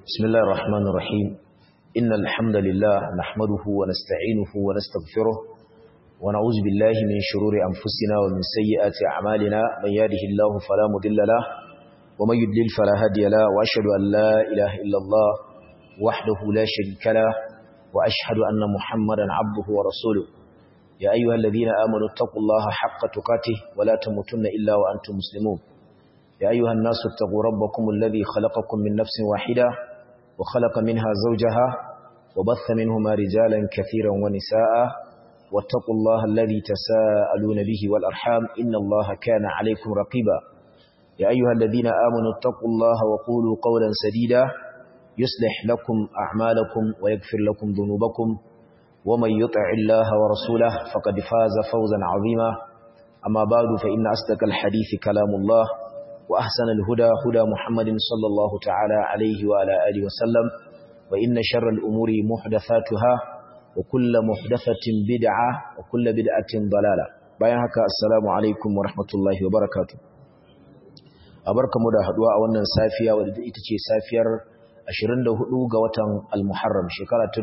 بسم الله الرحمن الرحيم إن الحمد لله نحمده ونستعينه ونستغفره ونعوذ بالله من شرور أنفسنا ومن سيئات أعمالنا من يهده الله فلا مضل له ومن يضلل فلا هادي له وأشهد أن لا إله إلا الله وحده لا شريك له وأشهد أن محمدا عبده ورسوله يا أيها الذين آمنوا اتقوا الله حق تقاته ولا تموتن إلا وأنتم مسلمون يا أيها الناس اتقوا ربكم الذي خلقكم من نفس واحدة وخلق منها زوجها وبث منهما رجالا كثيرا ونساء واتقوا الله الذي تساءلون به والأرحام إن الله كان عليكم رقيبا يا أيها الذين آمنوا اتقوا الله وقولوا قولا سديدا يصلح لكم أعمالكم ويغفر لكم ذنوبكم ومن يطع الله ورسوله فقد فاز فوزا عظيما أما بعد فإن أصدق الحديث كلام الله وأحسن الهدى هدى محمد صلى الله تعالى عليه وعلى آله وسلم وإن شر الأمور محدثاتها وكل محدثة بدعة وكل بدعة ضلالة بيانك السلام عليكم ورحمة الله وبركاته أبرك مدى حدواء وانا سافية ودئتك سافير 24 ga watan al-Muharram shekara ta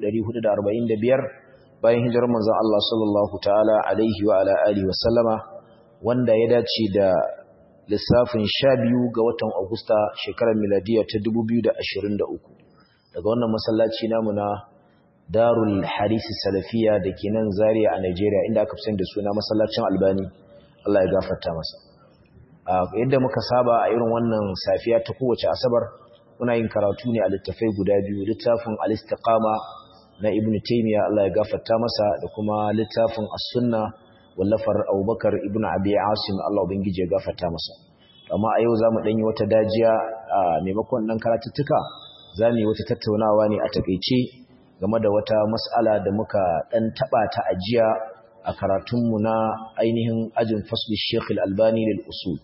1445 bayan hijirar manzon Allah sallallahu ta'ala alaihi wa ala alihi wa sallama wanda ya dace da lissafin 12 ga watan Agusta shekarar miladiya ta 2023 daga wannan masallaci namu na Darul Hadisi Salafiya da ke nan Zaria a Nigeria inda aka fi da suna masallacin Albani Allah ya gafarta masa yadda muka saba a irin wannan safiya ta kowace asabar muna yin karatu ne a littafai guda biyu littafin al-istiqama na Ibn Taymiyyah Allah ya gafarta masa da kuma littafin as-sunna wallafar Abubakar Ibn Abi Asim Allah ubangije ya gafarta masa amma a yau zamu dan yi wata dajiya a maimakon dan karatuttuka zamu yi wata tattaunawa ne a takeice game da wata mas'ala da muka dan taba ta ajiya a karatunmu na ainihin ajin fasli Sheikh Al-Albani lil usul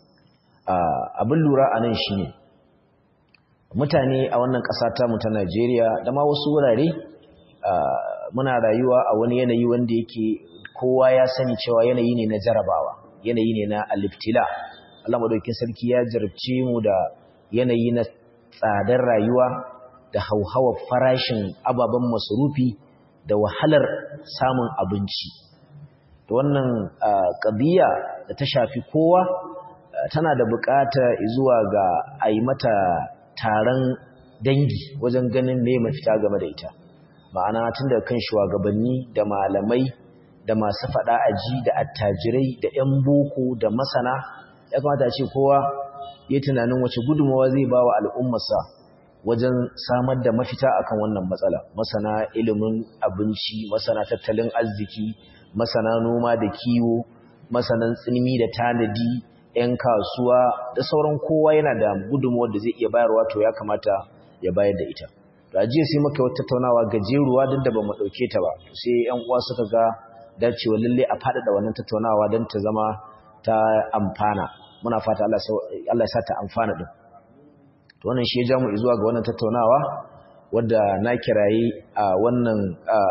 abin lura anan shine mutane a wannan ƙasa ta mu ta Najeriya da ma wasu wurare muna rayuwa a wani yanayi wanda yake kowa ya sani cewa yanayi ne na jarabawa yanayi ne na aliftila Allah madaukakin sarki ya jarabce mu da yanayi na tsadar rayuwa da hauhawar farashin ababen masarufi da wahalar samun abinci to wannan ƙabiya da ta shafi kowa tana da buƙata zuwa ga a yi mata taron dangi wajen ganin me mafita game da ita ma'ana tun da kan shugabanni da malamai da masu faɗa aji da attajirai da 'yan boko da masana ya kamata ce kowa ya tunanin wace gudunmawa zai ba wa al'ummarsa wajen samar da mafita akan wannan matsala masana ilimin abinci masana tattalin arziki masana noma da kiwo masanan tsinmi da tanadi 'yan kasuwa da sauran kowa yana da gudunmuwar da zai iya bayarwa to ya kamata ya bayar da ita da jiya sai muka wata tattaunawa gajeruwa duk da ba mu ɗauke ta ba sai 'yan uwa suka ga dacewa lalle a faɗaɗa wannan tattaunawa don ta zama ta amfana muna fata Allah ya sa ta amfana ɗin to wannan shi ya ja mu zuwa ga wannan tattaunawa wadda na kirayi a wannan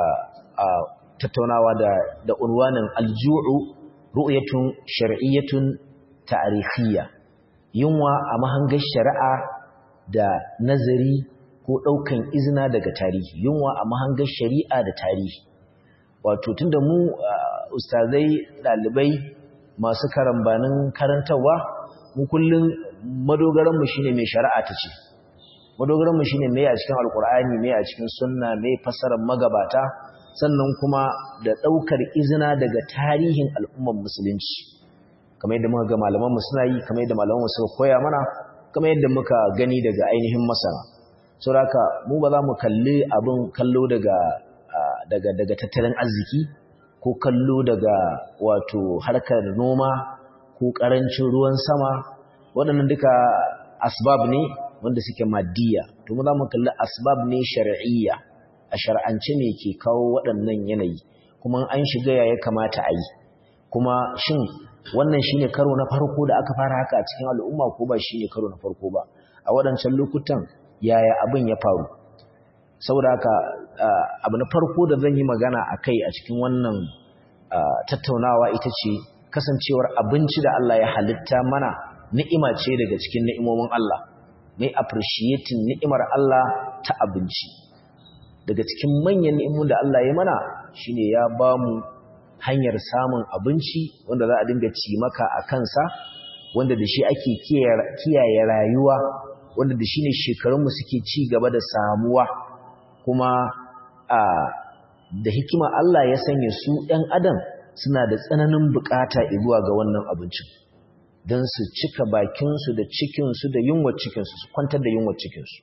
tattaunawa da da unwanin alju'u ru'yatun shar'iyyatun ta'arihiyya yunwa a mahangar shari'a da nazari ko ɗaukan izina daga tarihi yunwa a mahangar shari'a da tarihi wato tunda mu ustazai ɗalibai masu karambanin karantarwa mu kullum madogaranmu shine mai shari'a ta ce madogaranmu shine mai a cikin alkur'ani mai a cikin sunna mai fassarar magabata sannan kuma da ɗaukar izina daga tarihin al'ummar musulunci kamar yadda muka ga malamanmu suna yi kamar yadda malamanmu suka koya mana kamar yadda muka gani daga ainihin masana saboda mu ba za mu kalli abin kallo daga daga daga tattalin arziki ko kallo daga wato harkar noma ko karancin ruwan sama waɗannan duka asbab ne wanda suke maddiya to mu za mu kalli asbab ne shar'iyya a shar'ance ne ke kawo waɗannan yanayi kuma an shiga ya kamata a yi kuma shin wannan shine karo na farko da aka fara haka a cikin al'umma ko ba shine karo na farko ba a waɗancan lokutan yaya abin ya faru saboda haka abu na farko da zan yi magana a kai a cikin wannan tattaunawa ita ce kasancewar abinci da Allah ya halitta mana ni'ima ce daga cikin ni'imomin Allah mai appreciating ni'imar Allah ta abinci daga cikin manyan ni'imun da Allah ya mana shine ya ba mu hanyar samun abinci wanda za a dinga ci maka a kansa wanda da shi ake kiyaye rayuwa wanda da shi ne shekarunmu suke ci gaba da samuwa kuma a da hikima Allah ya sanya su ɗan adam suna da tsananin bukata zuwa ga wannan abincin don su cika bakinsu da cikinsu da yunwa cikinsu su kwantar da yunwa cikinsu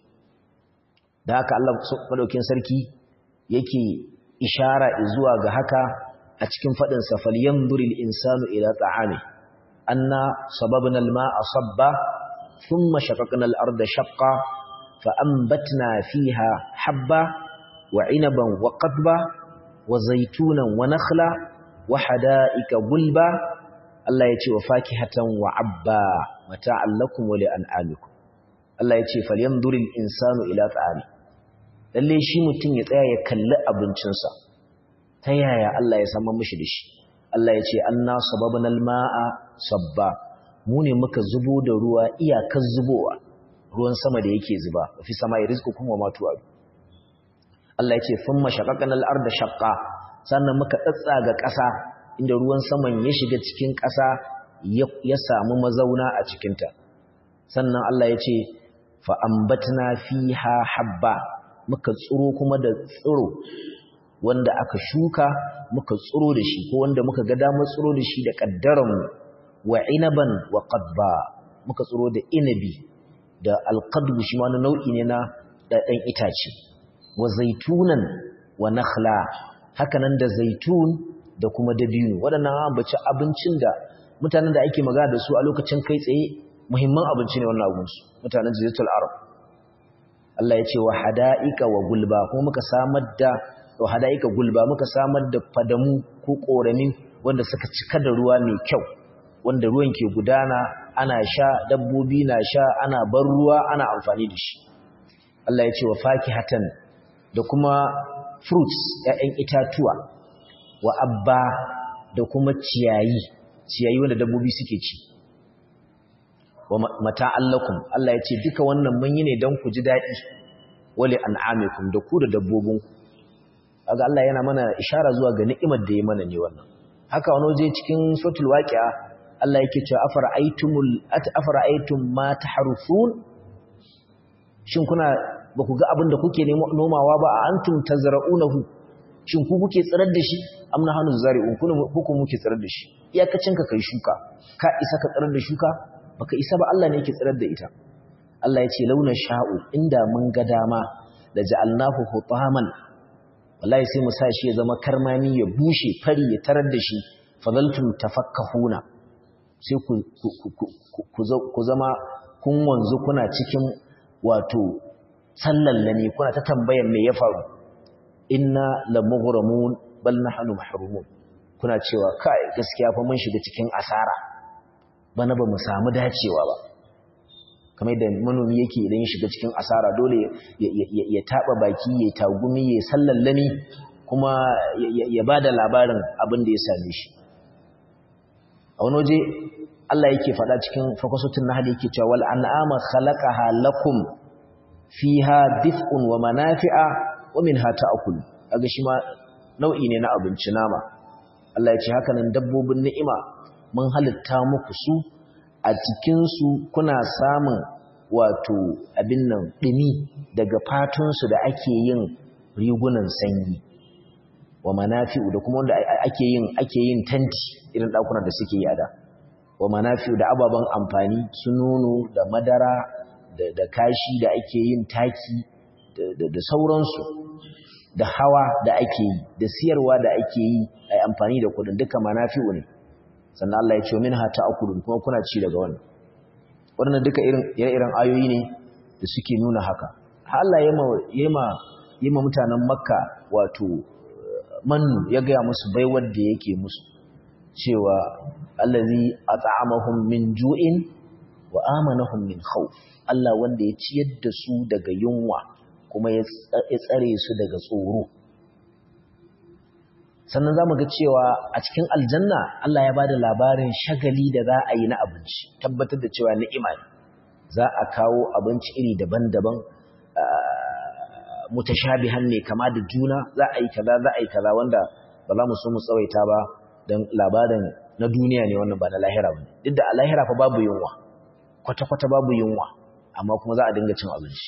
da haka Allah maɗaukin sarki yake ishara zuwa ga haka a cikin faɗin safaliyan duril insanu ila ta'ami anna sababna al-ma'a sabba thumma shaqaqna al-arda shaqqa fa anbatna fiha habba wa 'inaban wa qadba wa zaytunan wa nakhla wa hada'ika gulba Allah ya ce wa fakihatan wa abba mata'an lakum wa li'an'amikum Allah ya ce falyanzuril insanu ila ta'ami lalle shi mutum ya tsaya ya kalli abincinsa ta yaya Allah ya samu mishi da shi Allah ya ce anna sababna al-ma'a sabba mu ne muka zubo da ruwa iyakar zubowa ruwan sama da yake zuba fi sama ya rizqukum wa ma tu'ad Allah ya ce thumma shaqaqna al-arda shaqqa sannan muka tsatsaga ƙasa inda ruwan saman ya shiga cikin ƙasa ya samu mazauna a cikinta sannan Allah ya ce fa'ambatna fiha habba muka tsiro kuma da tsiro wanda aka shuka muka tsiro da shi ko wanda muka ga damar tsiro da shi da ƙaddaranmu wa inaban wa qadba muka tsiro da inabi da alqadbu shi ma nau'i ne na ɗan itace wa zaitunan wa nakhla hakanan da zaitun da kuma dabino waɗannan ambaci abincin da mutanen da ake magana da su a lokacin kai tsaye muhimman abinci ne wannan abinsu mutanen jaziratul arab Allah ya ce wa hada'ika wa gulba kuma muka samar da wa hada'ika gulba muka samar da fadamu ko korami wanda suka cika da ruwa mai kyau wanda ruwan ke gudana ana sha dabbobi na sha ana bar ruwa ana amfani da shi Allah ya ce wa fakihatan da kuma fruits ‘ya'yan itatuwa wa abba da kuma ciyayi ciyayi wanda dabbobi suke ci wa mata allakum Allah ya ce duka wannan mun yi ne don ku ji daɗi wale an'amikum da ku da dabbobinku aga Allah yana mana ishara zuwa ga ni'imar da ya mana ne wannan haka wani waje cikin suratul waqi'a Allah yake cewa afara'aytumul afara'aytum ma taharusun shin kuna ba ku ga abin da kuke nomawa ba a antum tazra'unahu shin ku kuke tsirar da shi amna hanu zari'un kun ku muke tsirar da shi iyakacin ka kai shuka ka isa ka tsirar da shuka baka isa ba Allah ne yake tsirar da ita Allah ya ce launa sha'u inda mun ga dama da ja'alnahu hutaman wallahi sai mu sa shi ya zama karmami ya bushe fari ya tarar da shi fadaltum tafakkahuna sai ku ku zama kun wanzu kuna cikin wato sallallani kuna ta tambayan me ya faru inna lamughramun bal nahnu mahrumun kuna cewa kai gaskiya fa mun shiga cikin asara bana ba mu samu dacewa ba kamar da manomi yake idan ya shiga cikin asara dole ya taba baki ya tagumi ya sallallani kuma ya bada labarin abin da ya same shi a wani waje Allah yake faɗa cikin fakasutun nahl yake cewa wal an'ama khalaqaha lakum fiha dif'un wa manafi'a wa minha ta'kul kaga shi ma nau'i ne na abinci nama Allah ya ce haka nan dabbobin ni'ima mun halitta muku su a cikin su kuna samun wato abin nan dumi daga fatun su da ake yin rigunan sanyi wa manafi'u da kuma wanda ake yin ake yin tanti irin dakunan da suke yi a da wa manafi'u da ababen amfani su nono da madara da kashi da ake yin taki da sauransu da hawa da ake yi da siyarwa da ake yi a amfani da kudin duka manafi'u ne sannan Allah ya ce min ha ta'kulun kuma kuna ci daga wannan wannan duka irin irin ayoyi ne da suke nuna haka Allah ya ma ya ma mutanen Makka wato mannu ya ga musu baiwar da yake musu cewa allazi at'amahum min ju'in wa amanahum min khawf Allah wanda ya ciyar da su daga yunwa kuma ya tsare su daga tsoro sannan zamu ga cewa a cikin aljanna Allah ya bada labarin shagali da za a yi na abinci tabbatar da cewa ni'ima ne za a kawo abinci iri daban-daban mutashabihan ne kama da juna za a yi kaza za a yi kaza wanda ba za mu so mu tsawaita ba don labarin na duniya ne wannan ba na lahira ba duk da a lahira fa babu yunwa kwata-kwata babu yunwa amma kuma za a dinga cin abinci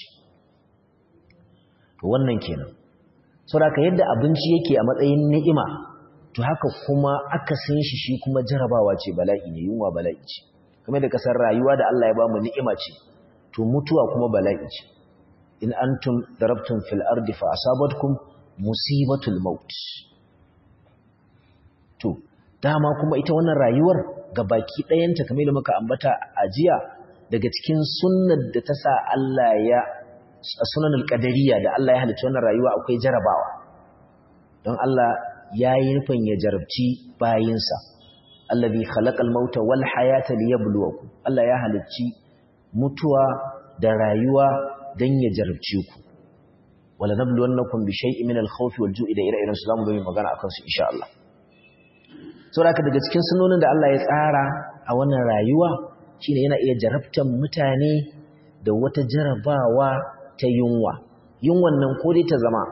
to wannan kenan saboda yadda abinci yake a matsayin ni'ima to haka kuma aka san shi shi kuma jarabawa ce bala'i ne yunwa bala'i ce kamar da kasar rayuwa da Allah ya ba mu ni'ima ce to mutuwa kuma bala'i ce in antum darabtum fil ardi fa asabatkum musibatul maut to dama kuma ita wannan rayuwar ga baki ɗayanta kamar da muka ambata a jiya daga cikin sunnar da ta sa Allah ya sunanul qadariyya da Allah ya halicci wannan rayuwa akwai jarabawa don Allah ya yi nufin ya jarabci bayinsa allazi khalaqal mauta wal hayata liyabluwakum Allah ya halicci mutuwa da rayuwa dan ya jarabce ku wala nabluwannakum bi shay'in min al-khawfi wal ju'i da ire-iren su zamu ga magana akan su insha Allah saboda daga cikin sunonin da Allah ya tsara a wannan rayuwa shine yana iya jarabtan mutane da wata jarabawa ta yunwa yunwan nan ko dai ta zama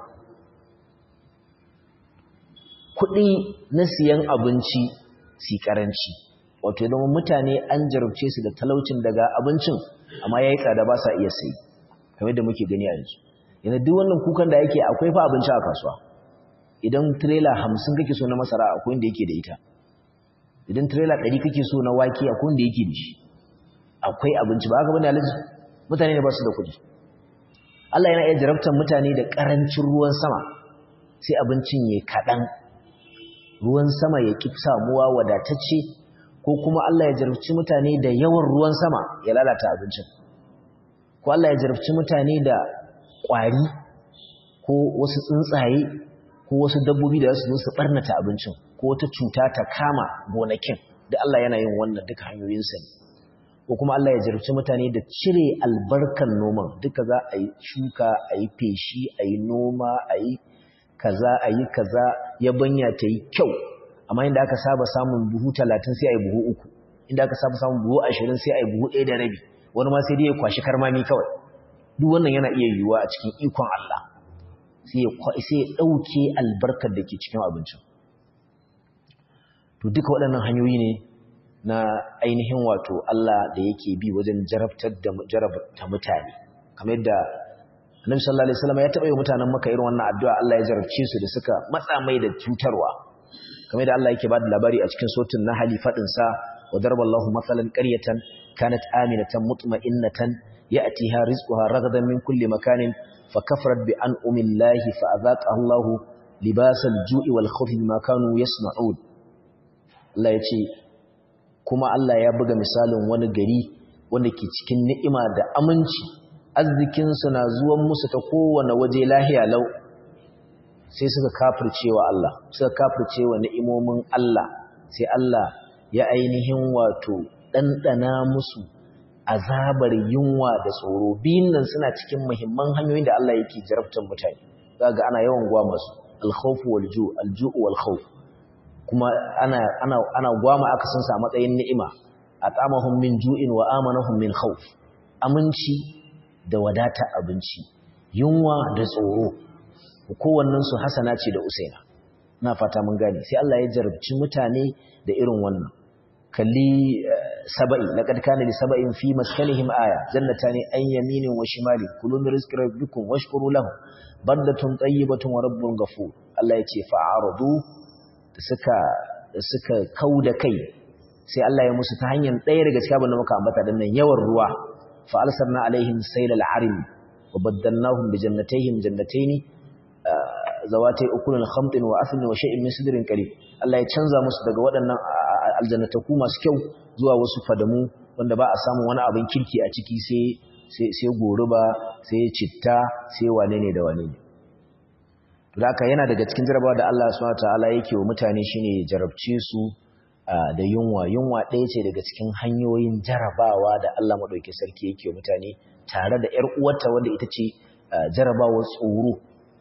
kuɗi na siyan abinci si karanci wato idan mutane an jarabce su da talaucin daga abincin amma yayi tsada ba sa iya sayi kamar yadda muke gani a yanzu yana duk wannan kukan da yake akwai fa abinci a kasuwa idan trailer 50 kake so na masara akwai wanda yake da ita idan trailer 100 kake so na wake akwai wanda yake da shi akwai abinci ba haka bane alaji mutane ne ba su da kuɗi Allah yana iya jarabtar mutane da ƙarancin ruwan sama sai abincin ya kaɗan ruwan sama ya ƙi samuwa wadatacce ko kuma Allah ya jarabci mutane da yawan ruwan sama ya lalata abincin ko Allah ya jarabci mutane da ƙwari ko wasu tsuntsaye ko wasu dabbobi da su zo su ɓarnata abincin ko wata cuta ta kama gonakin da Allah yana yin wannan duka hanyoyinsa ne ko kuma Allah ya jarabci mutane da cire albarkan noman duka za a yi shuka a yi feshi a yi noma a yi kaza a yi kaza yabanya ta yi kyau amma inda aka saba samun buhu talatin sai a yi buhu uku inda aka saba samun buhu ashirin sai a yi buhu ɗaya da rabi wani ma sai dai ya kwashi karmami kawai duk wannan yana iya yiwuwa a cikin ikon Allah sai ya ɗauke albarkar da ke cikin abincin to duka waɗannan hanyoyi ne na ainihin wato Allah da yake bi wajen jarabtar da jarabta mutane kamar yadda Annabi sallallahu alaihi wasallam ya taɓa yi mutanen Makka irin wannan addu'a Allah ya jarabce su da suka matsa mai da cutarwa kamar yadda Allah yake bada labari a cikin suratul Nahl fadin sa wa daraballahu masalan qaryatan kanat aminatan mutma'innatan ya'tiha rizquha ragadan min kulli makanin fakafarat bi an'amillahi fa'adhaqaha Allahu libasal ju'i wal khawfi bima kanu yasna'un Allah ya ce kuma Allah ya buga misalin wani gari wanda ke cikin ni'ima da aminci arzikinsu na zuwan musu ta kowane waje lahiya lau sai suka kafircewa Allah suka kafircewa ni'imomin Allah sai Allah ya ainihin wato ɗanɗana musu azabar yunwa da tsoro biyun nan suna cikin muhimman hanyoyin da Allah yake jarabtar mutane za ga ana yawan gwa masu alkhawfu wal ju' al-ju' wal khawf kuma ana ana ana gwama aka san sa matsayin ni'ima atamahum min ju'in wa amanahum min khawf aminci da wadata abinci yunwa da tsoro kowannen su hasana ce da usaina ina fata mun gane sai Allah ya jarabci mutane da irin wannan kalli saba'i laqad kana li saba'in fi maskanihim aya jannatani an yaminin wa shimali kulu min rizqi rabbikum washkuru lahu baldatun tayyibatun wa rabbun ghafur Allah ya ce fa'aradu da suka da suka kauda kai sai Allah ya musu ta hanyar ɗaya daga cikin abin da muka ambata dan nan yawan ruwa fa alsarna alaihim saylal arim wa baddalnahum bi jannatayhim jannatayn zawatai ukulun khamtin wa athlin wa shay'in min sidrin qalil Allah ya canza musu daga waɗannan aljannataku masu kyau zuwa wasu fadamu wanda ba a samu wani abin kirki a ciki sai sai sai goruba sai citta sai wane ne da wane ne haka yana daga cikin jarabawa da Allah subhanahu wataala yake wa mutane shine jarabce su da yunwa yunwa ɗaya ce daga cikin hanyoyin jarabawa da Allah madauki sarki yake wa mutane tare da ƴar uwarta wanda ita ce jarabawar tsoro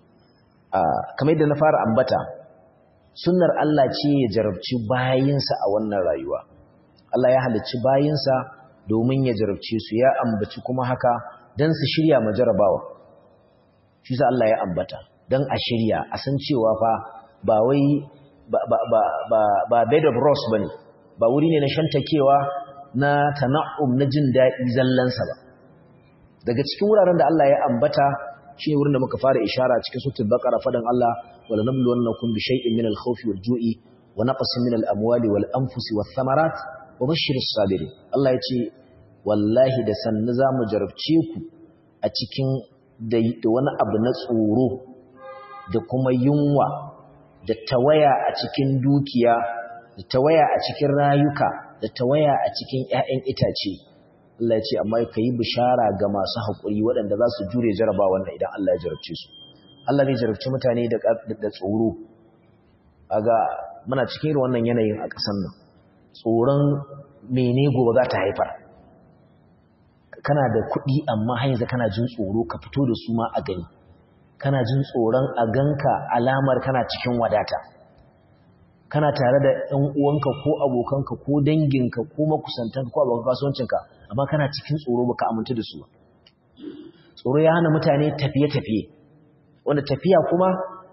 kamar yadda na fara ambata sunnar Allah ce ya jarabci bayinsa a wannan rayuwa Allah ya halicci bayinsa domin ya jarabce su ya ambaci kuma haka dan su shirya ma jarabawa shi sa Allah ya ambata dan a shirya a san cewa fa ba wai ba ba ba ba, ba bed of rose bane ba wuri ne na shantakewa na tana'um na jin daɗi zallansa ba daga cikin wuraren da Allah ya ambata shi ne wurin da muka fara ishara cikin suratul baqara fadan Allah wala nabluwannakum bi shay'in min al-khawfi wal-ju'i wa naqsin min al-amwali wal-anfusi wath-thamarat wa bashshiris sabirin Allah ya ce wallahi da sannu zamu jarabce ku a cikin da wani abu na tsoro da kuma yunwa da tawaya a cikin dukiya da tawaya a cikin rayuka da tawaya a cikin ƴaƴan itace Allah ya ce amma ka yi bishara ga masu haƙuri waɗanda za su jure jaraba wannan idan Allah ya jarabce su Allah zai jarabci mutane da tsoro aga muna cikin irin wannan yanayin a ƙasar nan tsoron mene gobe za ta haifar kana da kuɗi amma har yanzu kana jin tsoro ka fito da su ma a gani kana jin tsoron a ganka alamar kana cikin wadata kana tare da ‘yan uwanka ko abokanka ko danginka ko makusantanka ko abokan kasuwancinka amma kana cikin tsoro baka amintu da su ba tsoro ya hana mutane tafiye-tafiye wanda tafiya kuma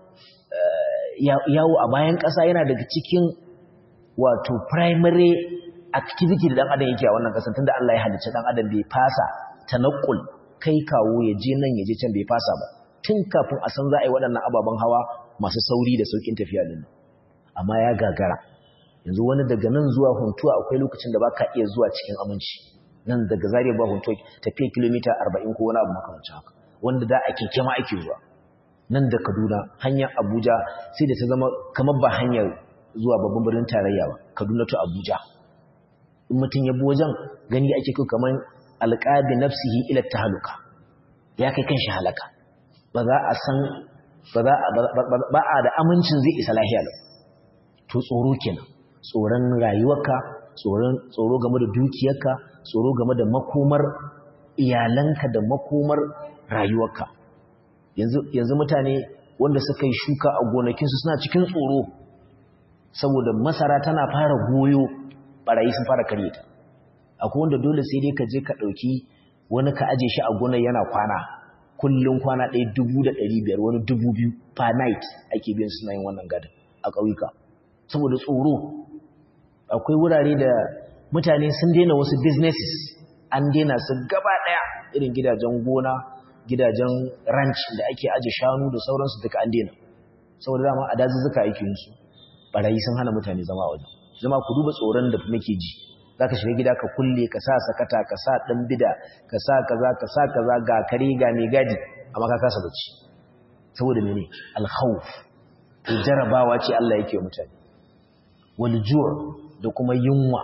yawo a bayan ƙasa yana daga cikin wato primary activity da ɗan adam yake a wannan ƙasar tunda Allah ya halicci ɗan adam bai fasa tanakul kai kawo ya je nan ya je can bai fasa ba tun kafin a san za a yi waɗannan ababen hawa masu sauri da sauƙin tafiya din amma ya gagara yanzu wani daga nan zuwa huntuwa akwai lokacin da ba ka iya zuwa cikin aminci nan daga zariya ba huntuwa tafiya kilomita arba'in ko wani abu makamancin haka wanda da a keke ma ake zuwa nan da kaduna hanyar abuja sai da ta zama kamar ba hanyar zuwa babban birnin tarayya ba kaduna to abuja in mutum ya bi wajen gani ake kai kamar alƙabi nafsihi ila tahaluka ya kai kan shi halaka ba za a san ba a da amincin zai isa lahiya lau to tsoro kenan tsoron rayuwarka tsoro game da dukiyarka tsoro game da makomar iyalanka da makomar rayuwarka yanzu mutane wanda suka yi shuka a gonakinsu suna cikin tsoro saboda masara tana fara goyo barayi sun fara karye ta akwai wanda dole sai dai ka je ka ɗauki wani ka aje shi a gonar yana kwana kullum kwana ɗaya dubu da ɗari biyar wani dubu biyu per night ake biyan suna yin wannan gadon a ƙauyuka saboda tsoro akwai wurare da mutane sun daina wasu businesses an daina su gaba daya irin gidajen gona gidajen ranch da ake aje shanu da sauransu duka an daina saboda dama a dazuzzuka ake yin su barayi sun hana mutane zama waje zama ku duba tsoron da muke ji zaka shiga gida ka kulle ka sa sakata ka sa dan bida ka sa kaza ka sa kaza ga kare ga mai gadi amma ka kasa bacci saboda mene al-khawf jarabawa ce Allah yake wa mutane waljur da kuma yunwa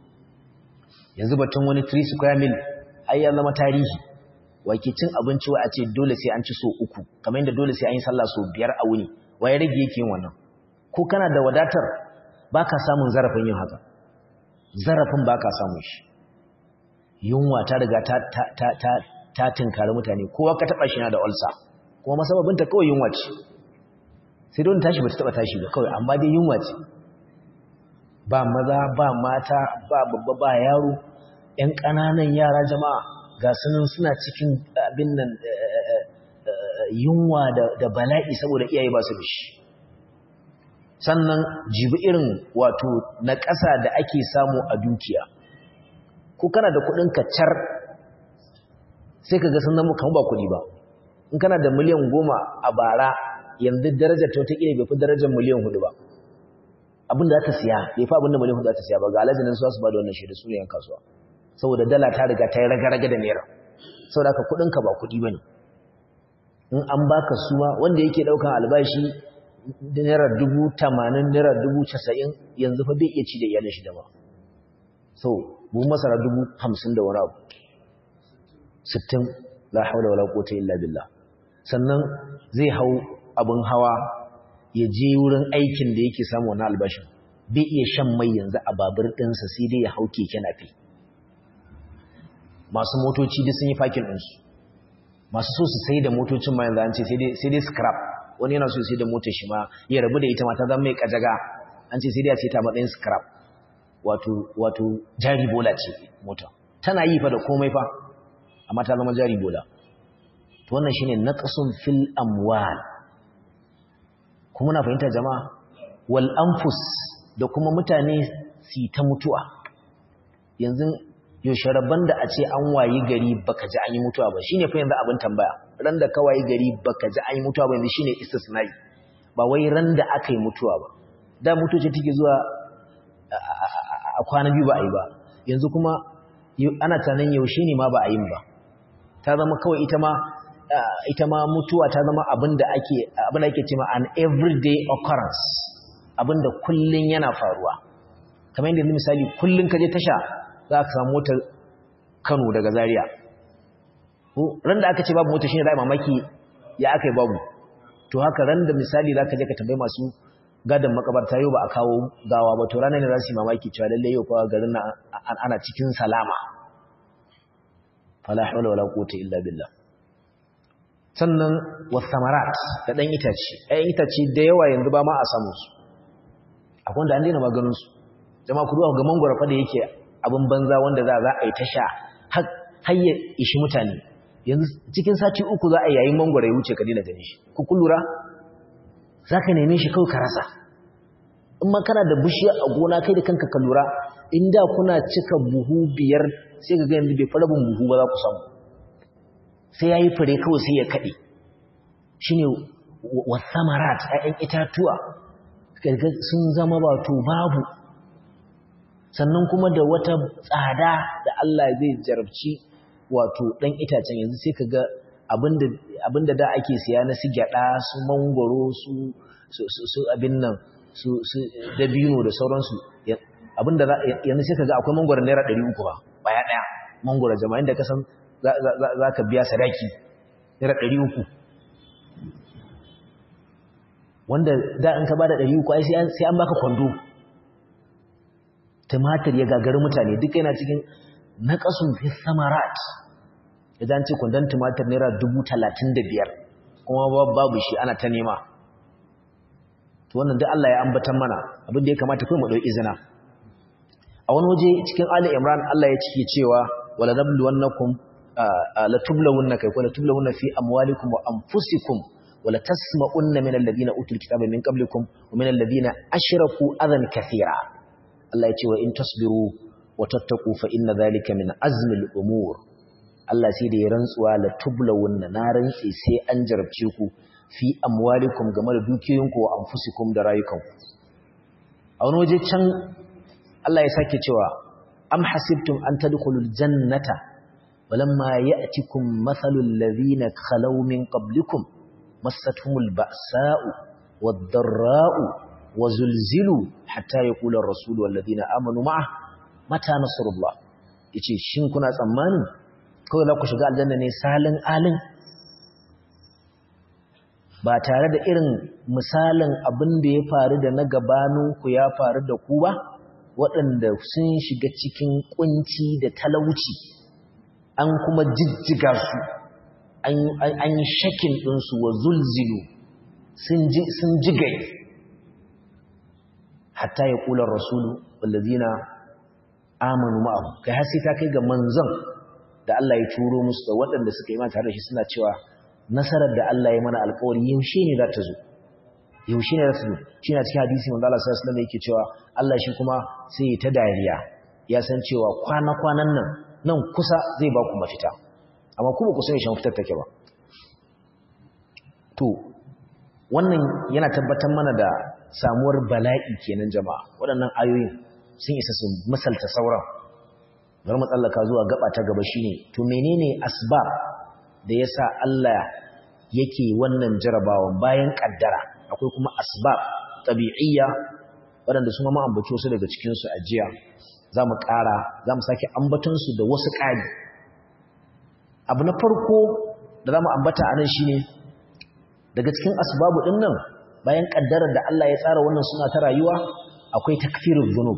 yanzu batun wani 3 square mil ai ya zama tarihi wake cin abinci wa a ce dole sai an ci so uku kamar yadda dole sai an yi sallah so biyar a wuni waye rage yake yin wannan ko kana da wadatar baka samun zarafin yin haka zarafin baka samun shi yunwa ta riga ta ta ta ta, ta tinkari mutane kowa ka taba shi na da ulcer kuma masababinta kawai yunwa ce sai don tashi ba ta taba tashi ba kawai amma dai yunwa ce ba maza ba mata ba babba ba yaro ‘yan ƙananan yara jama'a ga sunan suna cikin abin nan yunwa da bala'i saboda iyaye ba su da shi sannan jibi irin wato na ƙasa da ake samu a dukiya ko kana da kuɗin kacar sai ka ga sun zama kan ba kuɗi ba in kana da miliyan goma a bara yanzu darajar ta wata bai fi darajar miliyan hudu ba abin da za ta siya bai fi abin da miliyan hudu za ta siya ba ga alajinin su su ba da wannan shaidu su yan kasuwa saboda dala ta riga ta yi raga-raga da naira saboda ka kudinka ba kudi ba ne in an baka suma wanda yake daukan albashi da naira dubu tamanin naira dubu casa'in yanzu fa bai iya ci da iyalin shi da ba so bu masara dubu hamsin da wani abu sittin la haula wala quwwata illa billah sannan zai hau abin hawa ya je wurin aikin da yake samu wani albashin bai iya shan mai yanzu a babur ɗinsa sai dai ya hau keke nafi masu motoci duk sun yi fakin ɗinsu masu so su sai da motocin ma yanzu an ce sai dai scrap wani yana so sai da motar shi ma ya rabu da ita ma ta zama mai kajaga an ce sai dai a ce ta matsayin scrap wato wato jari bola ce mota tana yi fa da komai fa amma ta zama jari bola to wannan shine naqsun fil amwal kuma na fahimta jama'a wal anfus da kuma mutane su ta mutuwa yanzu yaushe rabban da a ce an wayi gari baka ji an yi mutuwa ba shine fa yanzu abin tambaya ran da ka wayi gari baka ji an yi mutuwa ba yanzu shine istisnai ba wai ran da aka yi mutuwa ba da mutuwa ce take zuwa a kwana biyu ba a yi ba yanzu kuma ana tunanin yaushe ne ma ba a yin ba ta zama kawai ita ma ita ma mutuwa ta zama abin da ake abin da ake cewa an everyday occurrence abin da kullun yana faruwa kamar yadda misali kullun ka je tasha za ka samu motar Kano daga Zaria ko ran da aka ce babu mota shine za mamaki ya aka yi babu to haka ran da misali za ka je ka tambayi masu gadon makabarta yau ba a kawo gawa ba to ranar ne za su yi mamaki cewa lallai yau kawo garin ana cikin salama fala hawla wala quwwata illa billah sannan wasamarat da dan itace ɗayan itace da yawa yanzu ba ma a samu su akwai wanda an daina maganin su jama'a ku duba ga mangwara fa da yake abin banza wanda za za a yi ta sha har ya ishi mutane yanzu cikin sati uku za a yi yayin mangwara ya wuce ka daina ganin shi ku kullura za ka neme shi kawai ka rasa in ma kana da bishiya a gona kai da kanka ka lura in da kuna cika buhu biyar sai ka ga yanzu bai fara bin buhu ba za ku samu sai ya yi fure kawai sai ya kaɗe shi ne wasamarat ‘ya'yan itatuwa sun zama wato babu sannan kuma da wata tsada da Allah zai jarabci wato ɗan itacen yanzu sai ka ga abinda da ake siya na su gyaɗa su mangoro su abin nan su dabino da sauransu abinda yanzu sai ka ga akwai mangoron naira ɗari uku ba baya ɗaya mangoro jama'in da kasan za ka biya sadaki naira ɗari uku wanda da an ka ba da ɗari uku ai sai an baka kwando tumatir ya gagari mutane duk yana cikin naƙasun fi samarat idan ce kwandon tumatir naira dubu talatin da biyar kuma babu shi ana ta nema to wannan duk Allah ya ambatan mana abin da ya kamata kai mu ɗau izina a wani waje cikin Ali Imran Allah ya cike cewa wala nabluwannakum la tublawunna kai ko la tublawunna fi amwalikum wa anfusikum wala tasma'unna min alladhina utul kitaba min qablikum wa min alladhina ashraku adan kathira Allah ya ce wa in tasbiru wa tattaqu fa inna dhalika min azmi al-umur Allah sai da ya rantsuwa la tublawunna na rantsi sai an jarabce ku fi amwalikum game da dukiyoyinku wa anfusikum da rayukanku a wani waje can Allah ya sake cewa am hasibtum an tadkhulul jannata walamma ya'tikum mathalul ladhina khalaw min qablikum massatuhumul ba'sa'u wad-dharra'u wazulzilu hatta yaqula ar-rasul wal ladina amanu ma'a mata nasrullah yace shin kuna tsammanin kawai za ku shiga aljanna ne salin alin ba tare da irin misalin abin da ya faru da na gabaninku ya faru da ku ba waɗanda sun shiga cikin kunci da talauci an kuma jijjiga su an yi shakin ɗinsu wa zulzilu sun jigai hatta ya ƙular rasulu wallazina amanu ma'ahu kai har sai ta kai ga manzon da Allah ya turo musu da waɗanda suka yi ma tare da shi suna cewa nasarar da Allah ya mana alƙawari yaushe ne za ta zo yaushe ne za ta zo shi na cikin hadisi wanda Allah sallallahu alaihi yake cewa Allah shi kuma sai ya ta dariya ya san cewa kwana-kwanan nan nan kusa zai ba ku mafita amma kuma ku sani shan fitar take ba to wannan yana tabbatar mana da samuwar bala'i kenan jama'a waɗannan ayoyin sun isa su misalta sauran bar matsallaka zuwa gaba ta gaba shine to menene asbab da yasa Allah yake wannan jarabawan bayan kaddara akwai kuma asbab tabi'iyya waɗanda su ma ambato su daga cikin su ajiya zamu ƙara zamu sake ambaton su da wasu ƙari abu na farko da zamu ambata anan shine daga cikin asbabu din nan bayan kaddarar da Allah ya tsara wannan suna ta rayuwa akwai takfirul dhunub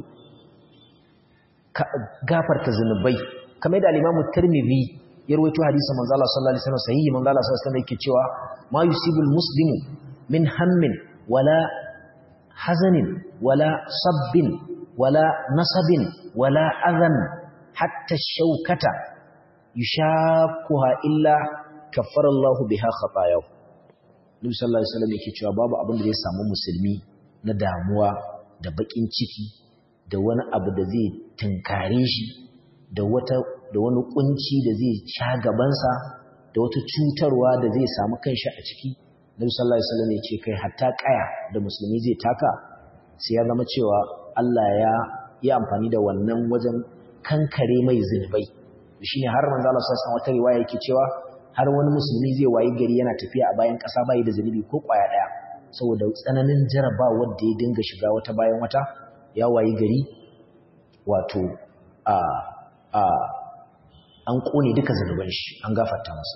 gafarta zunubai kamar da al-Imam Tirmidhi ya rawaito hadisin manzo Allah sallallahu alaihi wasallam sahihi manzo Allah sallallahu alaihi wasallam yake cewa ma yusibul muslimu min hammin wala hazanin wala sabbin wala nasabin wala adhan hatta shaukata yushakuha illa kaffara Allah biha khatayahu Nabi sallallahu alaihi wasallam yake cewa babu abin da zai samu musulmi na damuwa da bakin ciki da wani abu da zai tunkare shi da wata da wani kunci da zai sha gabansa da wata cutarwa da zai samu kanshi a ciki Nabi sallallahu alaihi wasallam yake kai hatta kaya da musulmi zai taka sai ya zama cewa Allah ya yi amfani da wannan wajen kankare mai zunubai shine har manzo Allah sallallahu alaihi wasallam wata riwaya yake cewa har wani musulmi zai wayi gari yana tafiya a bayan ƙasa bai da zunubi ko ƙwaya ɗaya saboda tsananin jarabawar da ya dinga shiga wata bayan wata ya wayi gari wato a a an kone duka zunuban shi an gafarta masa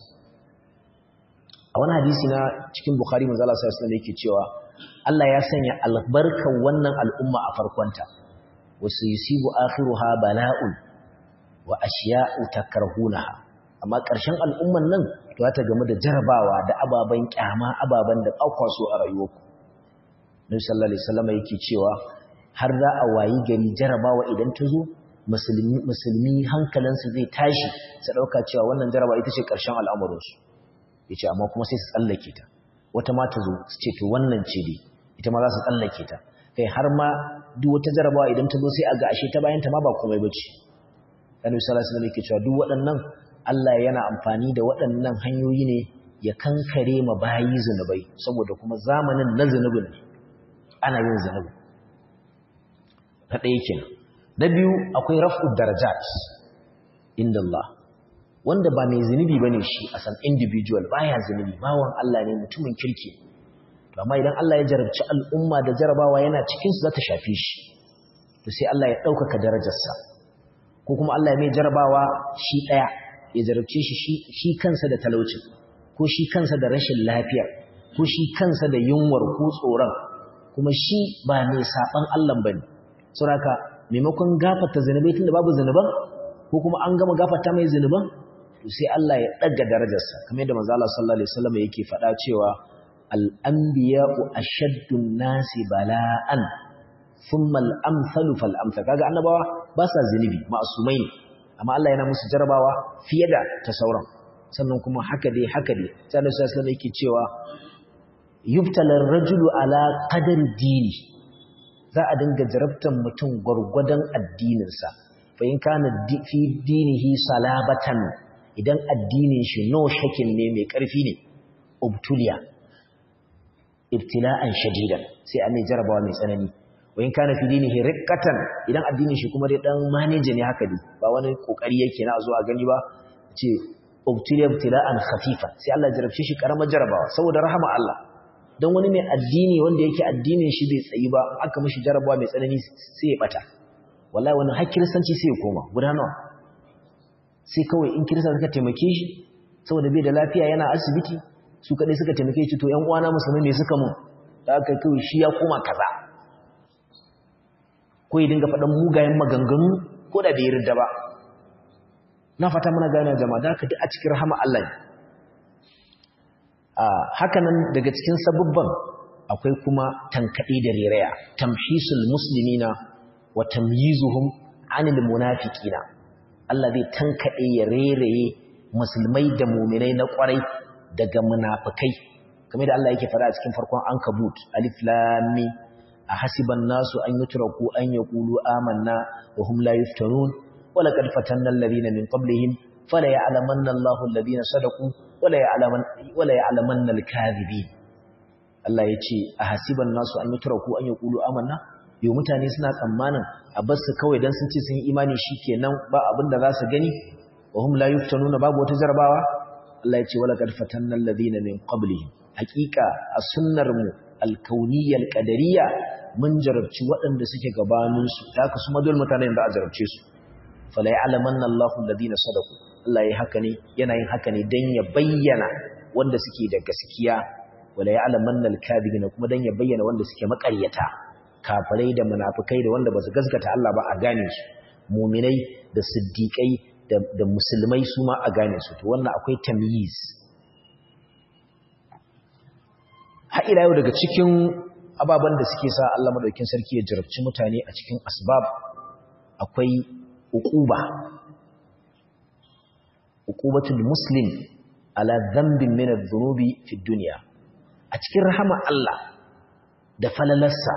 a wani hadisi na cikin bukhari manzo Allah sallallahu alaihi wasallam yake cewa Allah ya sanya albarkan wannan al'umma a farkonta wasu yusibu akhiruha bala'un wa ashiya'u takrahunaha amma ƙarshen al'umman nan za ta game da jarabawa da ababen kyama ababen da ƙaukwaso a rayuwarku nabi sallallahu alaihi wasallam yake cewa har za a wayi gari jarabawa idan ta zo musulmi musulmi hankalinsu zai tashi su ɗauka cewa wannan jarabawa ita ce ƙarshen al'amuransu yace amma kuma sai su tsallake ta wata ma ta zo su ce to wannan ce dai ita ma za su tsallake ta kai har ma duk wata jarabawa idan ta zo sai a ga ashe ta bayan ta ma ba komai bace annabi sallallahu alaihi wasallam yake cewa duk waɗannan Allah yana amfani da waɗannan hanyoyi ne ya kankare ma bayi zunubai saboda kuma zamanin na zunubin ne ana yin zunubi ta ɗaya kenan na biyu akwai raf'ud darajat inda Allah wanda ba mai zunubi bane shi a san individual baya zunubi bawan Allah ne mutumin kirki to amma idan Allah ya jarabci al'umma da jarabawa yana cikin su za ta shafe shi to sai Allah ya ɗaukaka darajarsa ko kuma Allah ya mai jarabawa shi ɗaya ya jarabce shi shi kansa da talaucin ko shi kansa da rashin lafiya ko shi kansa da yunwar ko tsoron kuma shi ba mai saban Allah bane saboda maimakon gafarta zanubai tunda babu zanuban ko kuma an gama gafarta mai zanuban to sai Allah ya daga darajarsa kamar yadda manzo Allah sallallahu alaihi wasallam yake faɗa cewa al-anbiya'u ashaddun nasi bala'an thumma al-amsalu fal-amsal kaga annabawa ba sa zanubi ma'sumai ne amma Allah yana musu jarabawa fiye da ta sauran sannan kuma haka dai haka dai sai Annabi sallallahu alaihi yake cewa yubtalar rajulu ala qadar dini za a dinga jarabtan mutum gurgudan addininsa fa in kana fi dinihi salabatan idan addinin shi no shakin ne mai karfi ne ubtuliya ibtila'an shadidan sai an jarabawa mai tsanani wayin kana fi dinihi riqqatan idan addinin shi kuma dai dan manage ne haka dai ba wani kokari yake na zuwa gani ba ce ubtiliya ibtila'an khafifa sai Allah jarabce shi karamar jarabawa saboda rahama Allah dan wani mai addini wanda yake addinin shi bai tsayi ba aka mishi jarabawa mai tsanani sai ya bata wallahi wani har kiristanci sai ya koma guda nawa sai kawai in kirista suka taimake shi saboda bai da lafiya yana asibiti su kadai suka taimake shi to ƴan uwana musulmai ne suka mun da aka kawai shi ya koma kaza ko ya dinga faɗan mugayen maganganu ko da bai yarda ba na fata muna gane jama'a da haka duk a cikin rahama Allah ne haka nan daga cikin sabubban akwai kuma tankaɗe da reraya tamhisul muslimina wa tamyizuhum anil munafiqina Allah zai tankaɗe ya reraye musulmai da muminai na ƙwarai daga munafikai kamar da Allah yake fara a cikin farkon ankabut alif lam mim ahasiban nasu an yutraku an yaqulu amanna wa hum la yuftarun wa laqad fatanna alladhina min qablihim fala ya'lamanna Allahu alladhina sadaqu wala ya'laman wala ya'lamanna al-kadhibin Allah yace ahasiban nasu an yutraku an yaqulu amanna yo mutane suna tsammanin a bar su kawai dan sun ce sun yi imani shikenan ba abin da za su gani wa hum la yuftanuna babu wata jarabawa Allah yace wala qad fatanna alladhina min qablihim haqiqa a sunnar mu al-kauniyyah al-qadariyya mun jarabci waɗanda suke gabaninsu da haka su madul mutanen da a jarabce su fala ya'lamanna Allahu alladhina sadaqu Allah yayi haka ne yana yin haka ne dan ya bayyana wanda suke da gaskiya wala ya'lamanna al-kadhibina kuma dan ya bayyana wanda suke makaryata kafirai da munafikai da wanda basu gaskata Allah ba a gane su mu'minai da siddiqai da, da musulmai su ma a gane su to wannan akwai tamyiz har ila yau daga cikin ababen da suke sa Allah madaukakin sarki ya jarabci mutane a cikin asbab akwai uquba uqubatul muslim ala dhanbin min adh-dhunubi fi dunya a cikin rahama Allah da falalarsa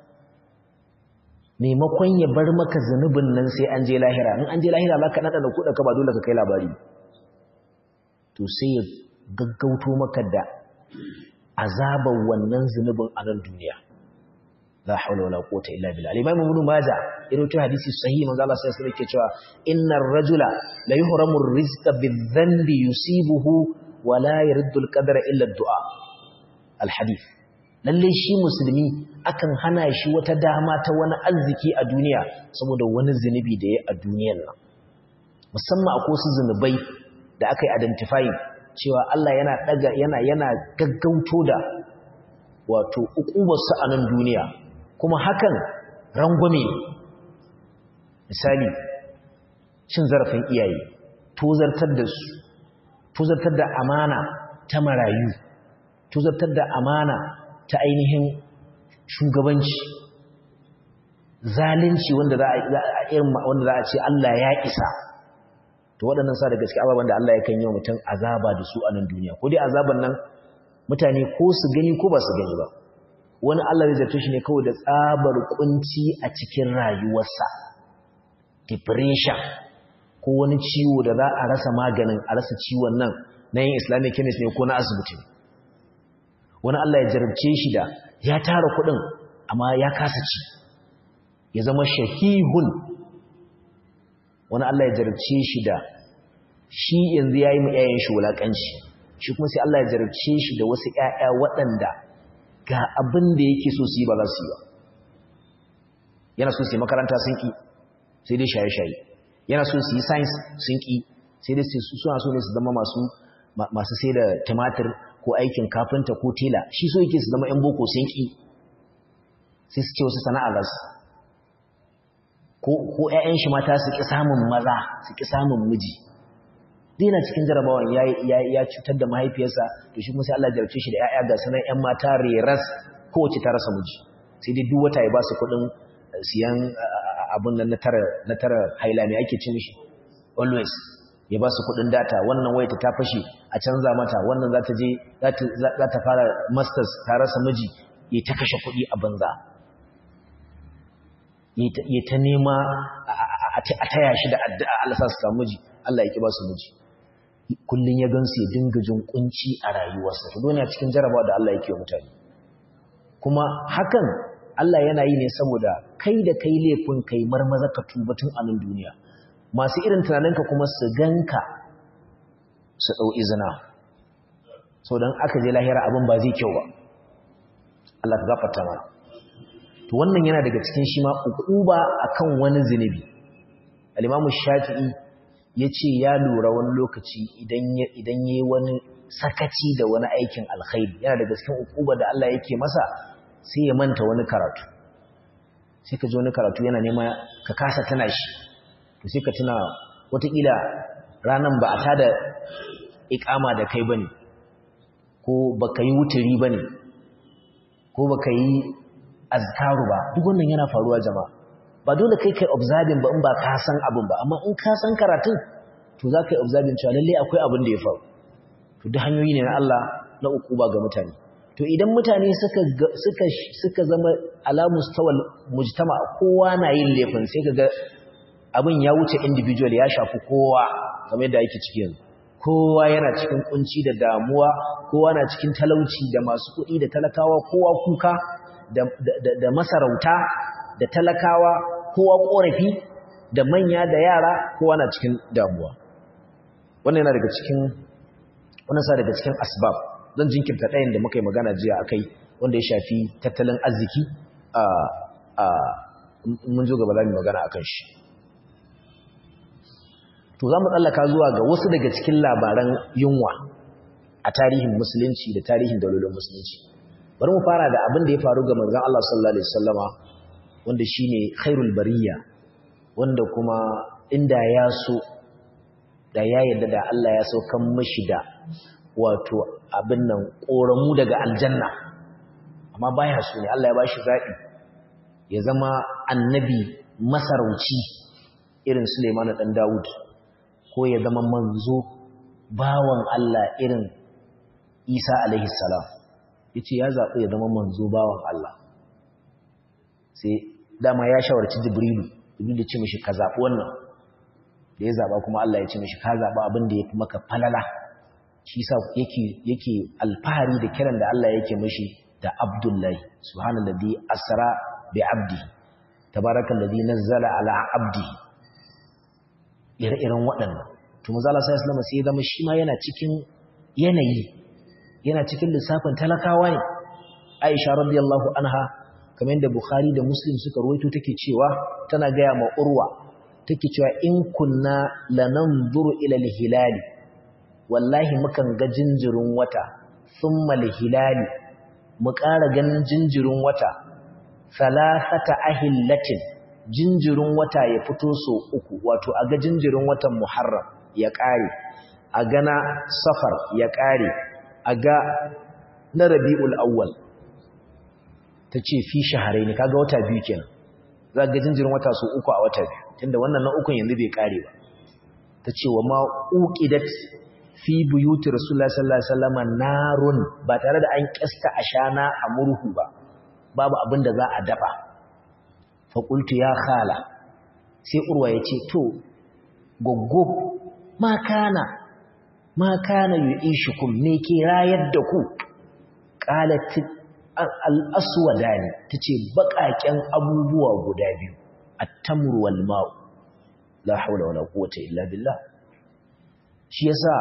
maimakon ya bar maka zanubin nan sai an je lahira in an je lahira za ka nada da kuɗa ka ba dole ka kai labari to sai ya gaggauto maka da azabar wannan zunubin a nan duniya la haula wala quwwata illa billah al-imam ibn majah irin to hadisi sahih manzo Allah sai yake cewa innar rajula la yuhramu ar-rizqa bidh-dhanbi yusibuhu wa la yaruddu al-qadara illa ad-du'a al-hadith lalle shi musulmi akan hana shi wata dama ta wani arziki a duniya saboda wani zunubi da ya a duniyar nan musamman akwai wasu zunubai da aka yi identifying cewa Allah yana daga yana yana gaggauto da wato ukubarsu a nan duniya kuma hakan rangwame misali cin zarafin iyaye tozartar da su tozartar da amana ta marayu tozartar da amana ta ainihin shugabanci zalunci wanda za a irin wanda za a ce Allah ya isa to waɗannan sa da gaske ababen da Allah yakan yi wa mutum azaba da su a nan duniya ko dai azaban nan mutane ko su gani ko ba su gani ba wani Allah zai zato shi ne kawai da tsabar kunci a cikin rayuwarsa depression ko wani ciwo da za a rasa maganin a rasa ciwon nan na yin islamic chemist ne ko na asibiti wani Allah ya jarabce shi da ya tara kuɗin amma ya kasa ci ya zama shahihun wani Allah ya jarabce shi da shi yanzu ya yi yayin shi wulaƙanci shi kuma sai Allah ya jarabce shi da wasu ‘ya'ya waɗanda ga abin da yake so su yi ba za su yi ba yana so su yi makaranta sun ƙi sai dai shaye-shaye yana so su yi science sun ƙi sai dai suna so ne su zama masu sai da tumatir ko aikin kafinta ko tela shi so yake su zama ‘yan boko sun ƙi sai su ce wasu sana'a za su ko ‘ya'yan shi mata su ƙi samun maza su ƙi samun miji dina cikin jarabawan ya cutar da mahaifiyarsa to shi kuma sai Allah jarabce shi da ‘ya'ya ga sanan ‘yan mata reras kowace ta rasa miji sai dai duk wata ya ba su kuɗin siyan abin nan na tara haila mai ake cin shi always ya ba su kuɗin data wannan wayata ta fashe a canza mata wannan za ta je za ta fara masters ta rasa miji ya ta kashe kuɗi a banza ya ta nema a taya shi da addu'a Allah sa su samu miji Allah ya ki ba su miji kullun ya gansu ya dinga jin kunci a rayuwarsa to duniya cikin jarabawa da Allah yake mutane kuma hakan Allah yana yi ne saboda kai da kai laifin kai marmaza ka tuba tun a nan duniya masu irin tunaninka kuma su ganka su dau izina so dan aka je lahira abin ba zai kyau ba Allah ka gafarta mana to wannan yana daga cikin shi ma ukuba akan wani zinubi al-Imam Shafi'i yace ya lura wani lokaci idan idan yayi wani sakaci da wani aikin alkhairi yana daga cikin ukuba da Allah yake masa sai ya manta wani karatu sai ka ji wani karatu yana nema ka kasa tana shi to sai ka tuna watakila ranan ba a tada ikama da kai bane ko baka yi wuturi bane ko baka yi azkaru ba duk wannan yana faruwa jama'a ba dole kai kai observing ba in ba ka san abin ba amma in ka san karatun to za ka yi observing cewa lalle akwai abin da ya faru to duk hanyoyi ne na Allah na ukuba ga mutane to idan mutane suka suka suka zama ala mustawal mujtama kowa na yin laifin sai kaga abin ya wuce individual ya shafi kowa kamar yadda yake ciki yanzu kowa yana cikin kunci da damuwa kowa na cikin talauci da masu kuɗi da talakawa kowa kuka da masarauta da talakawa kowa korafi da manya da yara kowa na cikin damuwa wannan yana daga cikin wannan sa daga cikin asbab zan jinkirta ɗayan da muka yi magana jiya akai wanda ya shafi tattalin arziki a a mun zo gaba za mu magana akan shi to za mu tsallaka zuwa ga wasu daga cikin labaran yunwa a tarihin musulunci da tarihin dalolin musulunci bari mu fara da abin da ya faru ga manzon Allah sallallahu alaihi wasallama wanda shine khairul bariya wanda kuma inda ya so da ya yarda da Allah ya saukan mishi da wato abin nan koramu daga aljanna amma baya so ne Allah ya bashi zabi ya zama annabi masarauci irin Sulaiman dan Dawud ko ya zama manzo bawan Allah irin Isa alaihi salam yace ya zaɓi ya zama manzo bawan Allah sai dama ya shawarci Jibrilu Jibrilu ce mishi ka zaɓi wannan da ya zaɓa kuma Allah ya ce mishi ka zaɓa abin da ya fi maka falala shi sa yake yake alfahari da kiran da Allah yake mishi da Abdullahi subhanallazi asra bi abdihi tabarakallazi nazzala ala abdihi ire-iren waɗannan to manzo Allah sallallahu alaihi sai ya zama shi ma yana cikin yanayi yana cikin lissafin talakawa ne Aisha radiyallahu anha kamar yadda Bukhari da Muslim suka ruwaito take cewa tana gaya ma Urwa take cewa in kunna lananzuru ila al-hilali wallahi mukan ga jinjirin wata thumma al-hilali mu ƙara ganin jinjirin wata salasata ahillatin jinjirin wata ya fito so uku wato a ga jinjirin watan Muharram ya ƙare a gana Safar ya ƙare a ga na Rabiul Awwal tace fi shahrayn kaga wata biyu kenan za ga jinjirin wata so uku a wata biyu tunda wannan na ukun yanzu bai ƙare ba tace wa ma uqidat fi buyuti Rasulullahi sallallahu alaihi wasallam narun ba tare da an kasta ashana a murhu ba babu abin da za a dafa faƙultu ya khala sai urwa ya ce to goggo ma kana ma kana yi ishikum ne ke rayar da ku ƙalatin al'aswada ne ta ce baƙaƙen abubuwa guda biyu a tamurwal ma'u la haula wala quwwata illa billah shi yasa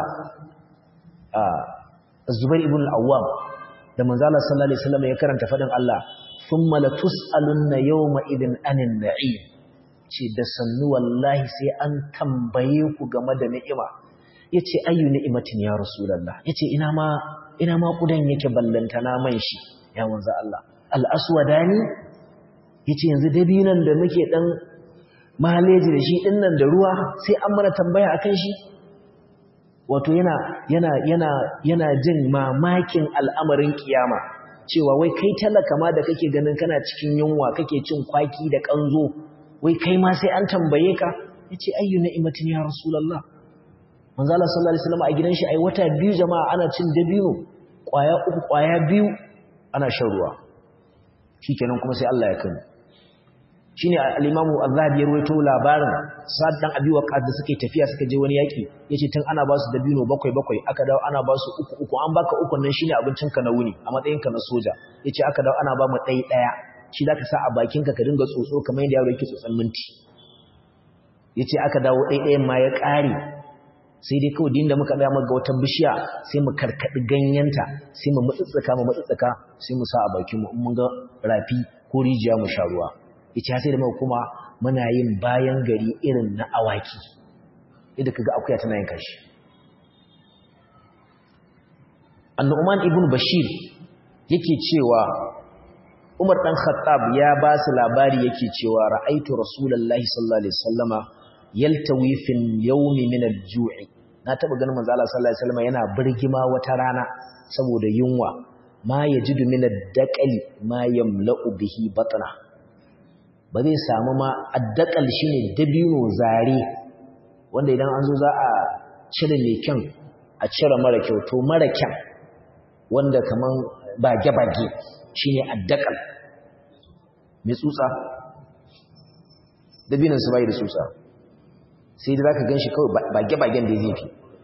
a zubair ibn al-awwam da manzala sallallahu alaihi wasallam ya karanta fadin Allah thumma latus'alunna yawma idin anin na'im ce da sannu wallahi sai an tambaye ku game da ni'ima yace ayyu ni'matin ya rasulullah yace ina ma ina ma kudan yake ballanta na man shi ya manzo Allah al-aswadani yace yanzu dabinan da muke dan maleji da shi dinnan da ruwa sai an mana tambaya akan shi wato yana yana yana yana jin mamakin al'amarin kiyama cewa wai kai talaka ma da kake ganin kana cikin yunwa kake cin kwaki da kanzo wai kai ma sai an tambaye ka yace ayyu ni'matin ya rasulullah manzo Allah sallallahu alaihi wasallam a gidan shi ai wata biyu jama'a ana cin dabino kwaya uku kwaya biyu ana shan ruwa shikenan kuma sai Allah ya kani shine al-Imam Az-Zahabi ya rawaito labarin Sa'd dan Abi Waqqas da suke tafiya suka je wani yaki yace tun ana ba su dabino bakwai bakwai aka dawo ana ba su uku uku an baka uku nan shine abincin ka na wuni a matsayin ka na soja yace aka dawo ana ba mu dai daya shi zaka sa a bakin ka ka dinga tsotso kamar yadda yaro yake tsotson minti yace aka dawo dai dayan ma ya kare sai dai kawai dinda muka tsaya muga wata bishiya sai mu karkadi ganyenta sai mu mutsutsuka mu mutsutsuka sai mu sa a bakin mu mun ga rafi ko rijiya mu sha ruwa yace sai da muka kuma muna yin bayan gari irin na awaki idan kaga akuya tana yin kashi An-Nu'man ibn Bashir yake cewa Umar dan Khattab ya ba su labari yake cewa ra'aitu Rasulullahi sallallahu alaihi wasallama yaltawi fil yawmi min al-ju'i na taba ganin manzo Allah sallallahu alaihi wasallama yana birgima wata rana saboda yunwa ma yajidu min ad-daqali ma yamla'u bihi batna ba zai samu ma addakal shi ne dabino zare wanda idan an zo za a cire mai kyan a cire mara kyau to mara kyan wanda kaman bage-bage shi ne addakal mai tsutsa dabinan su bai da tsutsa sai da za ka gan shi kawai bage-bagen da zai fi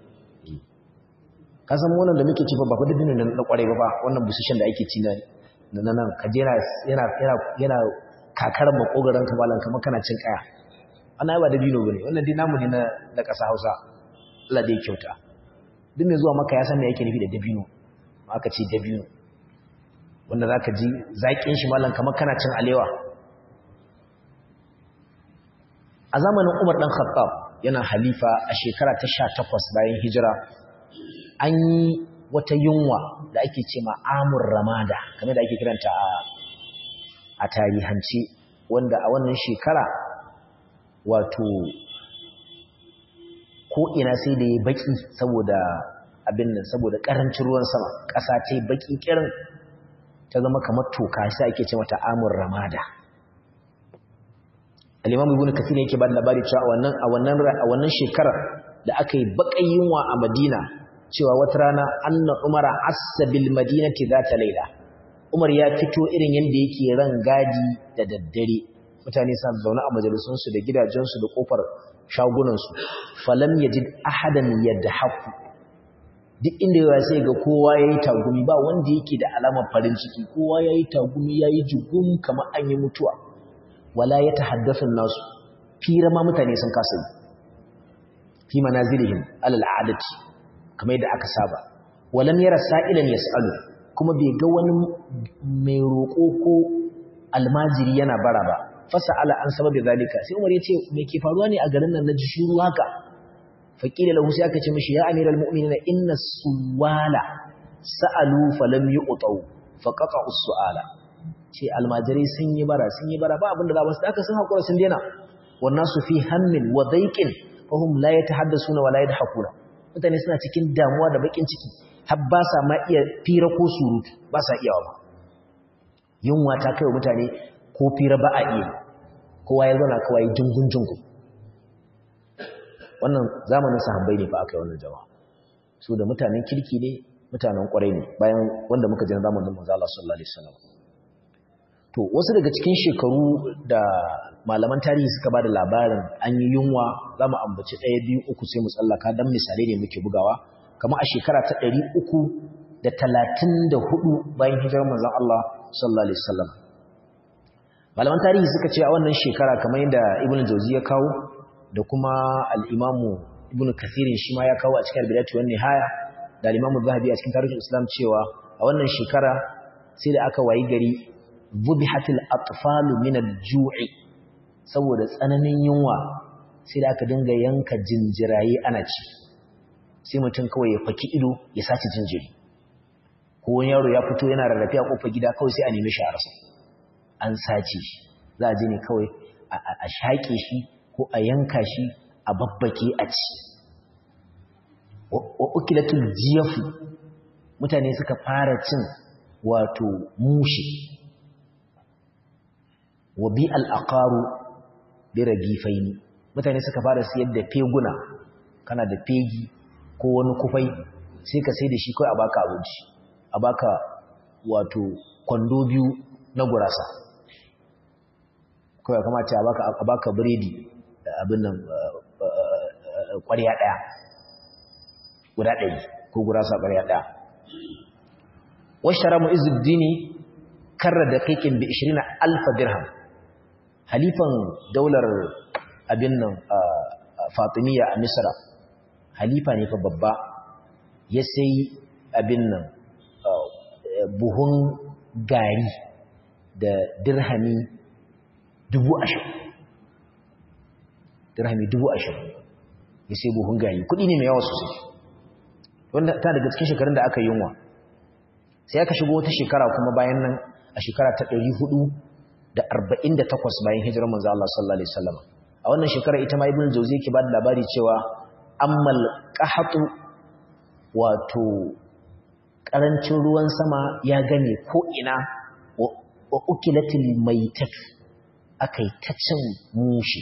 kasan wannan da muke ci ba fa dabinan da na kwarai ba wannan busishin da ake ci na nan kajera yana kakar makogaran kamalan kamar kana cin kaya ana ba da bino bane wannan dai namu ne na na ƙasa Hausa Allah dai kyauta duk mai zuwa maka ya san me yake nufi da dabino aka ce dabino wanda zaka ji zakin shi malan kamar kana cin alewa a zamanin Umar dan Khattab yana halifa a shekara ta 18 bayan hijira an yi wata yunwa da ake ce ma amur ramada kamar da ake kiranta a a tarihance wanda a wannan shekara wato ko ina sai da ya baki saboda abin nan saboda karancin ruwan sama ƙasa ta yi baki kirin ta zama kamar toka sai ake ce mata amur ramada al-imam ibn kathir yake ba da labari cewa a wannan a wannan a wannan shekarar da aka yi baƙin yunwa a madina cewa wata rana anna umara asabil madinati zata laila umar ya fito irin yadda yake ran gadi da daddare mutane suna zaune a majalisunsu da gidajensu da kofar shagunansu falam yajid ahadan yadhaku duk inda yawa sai ga kowa yayi tagumi ba wanda yake da alamar farin ciki kowa yayi tagumi yayi jugum kamar an yi mutuwa wala yatahaddathu nasu fira ma mutane sun kasa fi manazilihim alal adati kamar yadda aka saba walam yara sa'ilan yas'alu kuma bai ga wani mai roƙo ko almajiri yana bara ba fasa'ala an sababi zalika sai Umar yace me ke faruwa ne a garin nan naji shiru haka faqila lahu sai aka ce mishi ya amiral mu'minina inna suwala sa'alu falam yu'tau faqata us-su'ala ce almajirai sun yi bara sun yi bara ba abinda za ba su aka sun hakura sun dena wannan su fi hammin wa daiqin fahum la yatahaddasuna wa la yadhakuna mutane suna cikin damuwa da bakin ciki har ba sa ma iya fira ko surutu ba sa iyawa ba yunwa ta kai mutane ko fira ba a iya kowa ya zauna kawai jungun jungun wannan zamanin sahabbai ne fa aka yi wannan jama'a su da mutanen kirki ne mutanen kwarai ne bayan wanda muka jin zamanin manzo Allah sallallahu alaihi wasallam to wasu daga cikin shekaru da malaman tarihi suka bada labarin an yi yunwa zamu ambaci ɗaya biyu uku sai mu tsallaka dan misalai ne muke bugawa kamar a shekara ta ɗari uku da talatin da hudu bayan hijirar manzon Allah sallallahu alaihi wasallam malaman tarihi suka ce a wannan shekara kamar yadda ibn jauzi ya kawo da kuma al-imamu ibn kathirin shi ma ya kawo a cikin al-bidayatu wan nihaya da al-imamu zahabi a cikin tarihin islam cewa a wannan shekara sai da aka wayi gari bubihatil atfalu min al-ju'i saboda tsananin yunwa sai da aka dinga yanka jinjiraye ana ci sai mutum kawai ya faki ido ya sace jinjiri ko wani yaro ya fito yana rarrafe a kofar gida kawai sai a nemi shi a rasa an sace shi za a je ne kawai a shaƙe shi ko a yanka shi a babbake a ci wa ukilatul jiyafu mutane suka fara cin wato mushi wa bi al'aqaru bi ragifaini mutane suka fara siyar da feguna kana da fegi ko wani kufai sai ka sai da shi kai a baka abinci a baka wato kwando biyu na gurasa kawai kamata a baka biredi abin nan ƙwarya ɗaya guda ɗari ko gurasa ƙwarya ɗaya wasu mu izuddini karra da kaikin bi 20 alfa dirham halifan daular abin nan fatimiyya a misra halifa ne fa babba ya sai abin nan buhun gari da dirhami dubu ashirin dirhami dubu ashirin ya sai buhun gari kudi ne mai yawa sosai wanda ta daga cikin shekarun da aka yi yunwa sai aka shigo wata shekara kuma bayan nan a shekara ta ɗari hudu da arba'in da takwas bayan hijirar manzo Allah sallallahu alaihi wasallam a wannan shekara ita ma ibnu jauzi yake ba da labari cewa ammal qahatu wato karancin ruwan sama ya gane ko ina wa ukilatil maitat akai ta cin mushi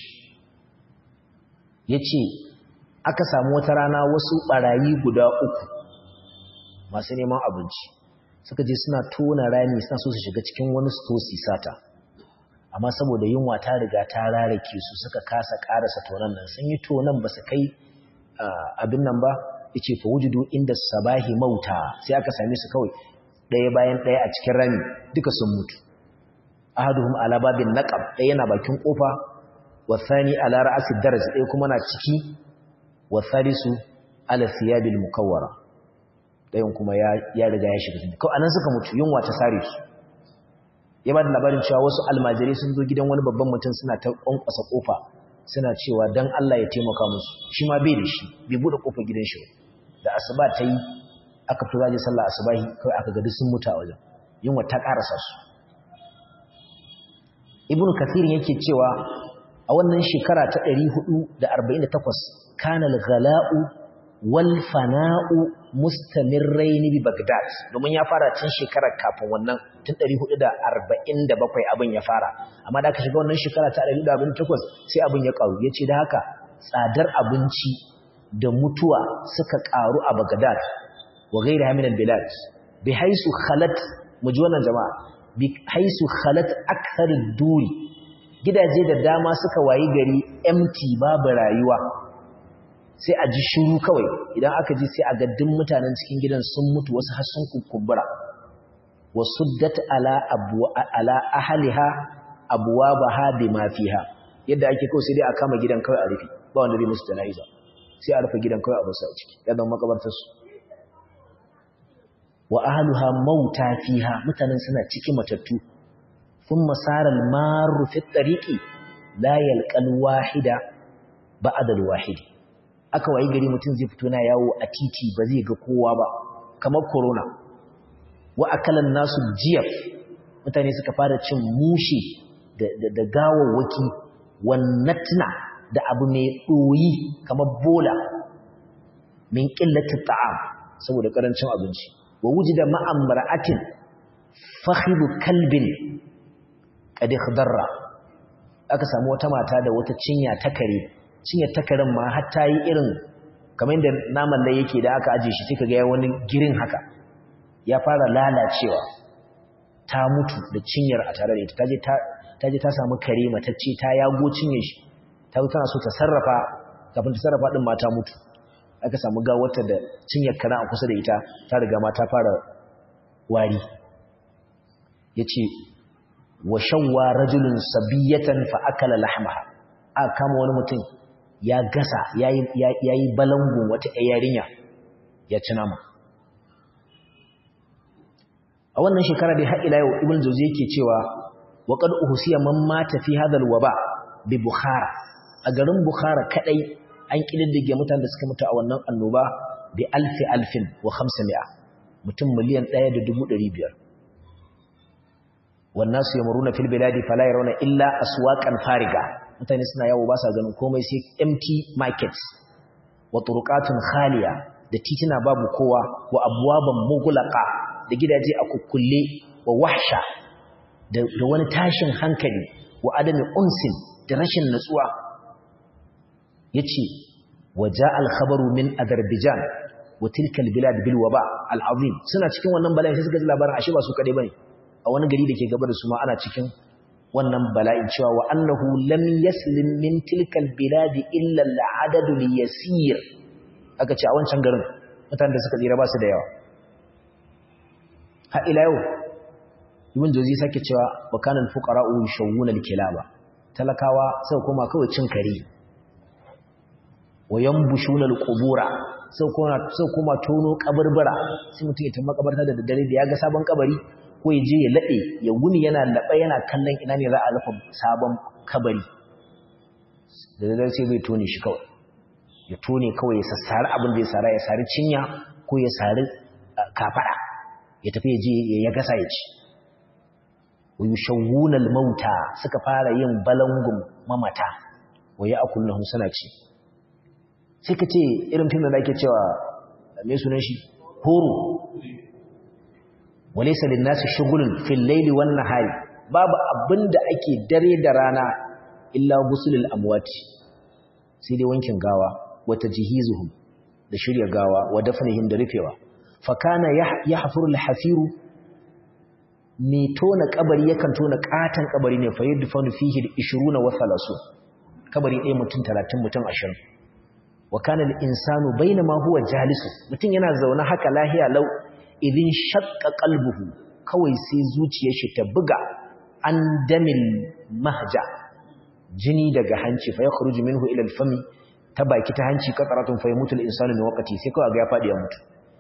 yace aka samu wata rana wasu barayi guda uku masu neman abinci suka je suna tona rami suna so su shiga cikin wani stosi sata amma saboda yunwa ta riga ta rarake su suka kasa karasa tonan nan sun yi tonan ba su kai abin nan ba yace fa wujudu inda sabahi mauta sai aka same su kawai ɗaya bayan ɗaya a cikin rami duka sun mutu ahaduhum ala babin naqab ɗaya yana bakin kofa wa thani ala ra'si daraj ɗaya kuma na ciki wa thalisu ala thiyabil mukawwara ɗayan kuma ya riga ya shiga cikin kawai anan suka mutu yunwa ta sare su ya ba da labarin cewa wasu almajirai sun zo gidan wani babban mutum suna ta ƙwanƙwasa ƙofa suna cewa don Allah ya taimaka musu shi ma bai da shi bai buɗe ƙofar gidan shi da asuba ta yi aka fi zaje sallah asubahi kawai aka gadi sun mutu a wajen yunwa ta ƙarasa su ibn kathir yake cewa a wannan shekara ta 448 kana al-ghala'u wal fana'u mustamirraini bi Baghdad domin ya fara tun shekarar kafin wannan tun 447 abin ya fara amma da aka shiga wannan shekara ta 448 sai abin ya karu yace da haka tsadar abinci da mutuwa suka karu a Baghdad wa ghayriha min al-bilad bi haisu khalat muji wannan jama'a bi haisu khalat akthar ad-duri gidaje da dama suka wayi gari empty babu rayuwa sai a ji shiru kawai idan aka ji sai a ga duk mutanen cikin gidan sun mutu wasu har sun kukumbura wasuddat ala abwa ala ahliha abwabaha bima fiha yadda ake kawai sai dai a kama gidan kawai a rufe ba wanda zai musu jana'iza sai a rufe gidan kawai a basu a ciki ya zama makabartar su wa ahluha mauta fiha mutanen suna cikin matattu thumma sara al-maru fi at-tariqi la yalqa al-wahida ba'da al-wahid aka wayi gari mutum zai fito na yawo a titi ba zai ga kowa ba kamar corona wa akalan nasu jiyaf mutane suka fara cin mushe da gawawwaki wannatna da abu mai ɗoyi kamar bola min ƙillatin ta'am saboda ƙarancin abinci wa wuji da ma'amra'atin fahimu kalbin ƙadi darra aka samu wata mata da wata cinya ta kare cinyar ta karen ma har ta yi irin kamar yadda naman da yake da aka ajiye shi sai ka ga wani girin haka ya fara lalacewa ta mutu da cinyar a tare da ita ta je ta samu kare matacce ta yago cinyar shi ta zo tana so ta sarrafa kafin ta sarrafa din ma ta mutu aka samu gawarta da cinyar karen a kusa da ita ta riga ma ta fara wari yace wa shawwa rajulun sabiyatan fa akala lahmaha aka kama wani mutum ya gasa yayi yayi balangun wata yarinya ya ci nama a wannan shekara dai har ila yau ibn jawzi yake cewa wa qad uhsiya man mata fi hadha alwaba bi bukhara a garin bukhara kadai an kididdige mutanen da suka mutu a wannan annoba bi alfi alfin wa 500 mutum miliyan 1.500 wannan su yamuruna fil biladi fala yarawna illa aswaqan fariga mutane suna yawo ba sa ganin komai sai empty markets wa turuqatun khaliya da titina babu kowa wa abwaban mughlaqa da gidaje a kukkulle wa wahsha da wani tashin hankali wa adami unsin da rashin natsuwa yace waja al-khabaru min azerbaijan wa tilka al-bilad bil waba al-azim suna cikin wannan bala'i sai suka ji labarin ashe ba su kade bane a wani gari da ke gaba da su ma ana cikin wannan bala'in cewa wa annahu lam yaslim min tilka al-bilad illa al-adad al-yasir aka ce a wancan garin mutanen da suka tsira ba su da yawa har ila yau ibn jozi sake cewa wa kana al-fuqara'u yashawuna al-kilaba talakawa sai kuma kawai cin kare wa yanbushuna al-qubura sai kuma sai kuma tono kaburbura sai mutum ya tafi makabarta da daddare da ya ga sabon kabari ko ya je ya lade ya wuni yana labe yana kallon ina ne za a rufe sabon kabari da daddare sai bai tone shi kawai ya tone kawai ya sassari abin da ya sara ya sari cinya ko ya sari kafada ya tafi ya je ya gasa ya ci wa yushawwuna al-mauta suka fara yin balangun mamata wa ya'kulunhum suna ci sai ka ce irin tun da ake cewa mai sunan shi horo walaysa lin-nasi shughulun fil layli wan nahari babu abinda ake dare da rana illa gusulul amwati sai dai wankin gawa wa tajhizuhum da shirya gawa wa dafnihim da rufewa fa kana yahfuru al-hafiru mai tona kabari yakan tona katan kabari ne fa yudfanu fihi 20 wa 30 kabari ɗaya mutum 30 mutum 20 wa kana al-insanu bainama huwa jalisu mutum yana zaune haka lahiya lau idin shaqqa qalbuhu kawai sai zuciyar shi ta buga an damil mahja jini daga hanci fa yakhruju minhu ila al-fami ta baki ta hanci qataratun fa yamutu al-insanu min waqti sai kawai ga ya fadi ya mutu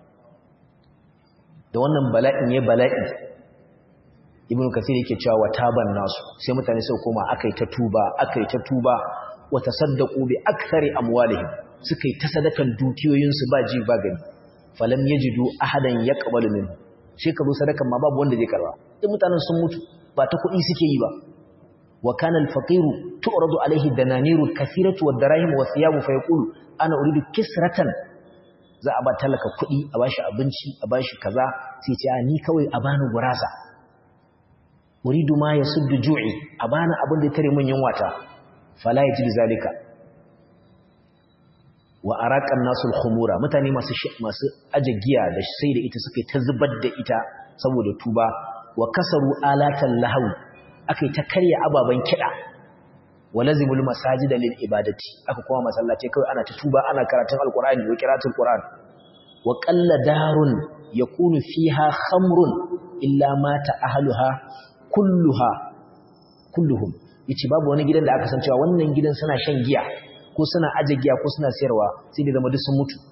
da wannan bala'in ya bala'i ibnu kasir yake cewa wa taban nasu sai mutane sai koma akai ta tuba akai ta tuba wa tasaddaqu bi akthari amwalihim suka yi ta sadakan dukiyoyinsu ba ji ba gani falam yajidu ahadan yaqbalu minhu sai ka zo sadakan ma babu wanda zai karba duk mutanen sun mutu ba ta kuɗi suke yi ba wa kana al-faqiru tu'radu alayhi dananiru kathiratu wad-darahim wa thiyabu fa yaqulu ana uridu kisratan za a ba talaka kuɗi a bashi abinci a bashi kaza sai ce ni kawai a bani gurasa uridu ma yasuddu ju'i a bani abin da ya tare min yunwata fala yajidu zalika wa araqan nasul khumura mutane masu masu aje giya da sai da ita suka ta zubar da ita saboda tuba wa kasaru alatan lahaw akai ta karya ababan kida walazimul masajida lil ibadati aka kuma masallaci kai ana ta tuba ana karatun alqur'ani wa qira'atul qur'an wa qalla darun yakunu fiha khamrun illa mata ahluha kulluha kulluhum yace babu wani gidan da aka san cewa wannan gidan suna shan giya ko suna aje giya ko suna sayarwa sai da zama duk sun mutu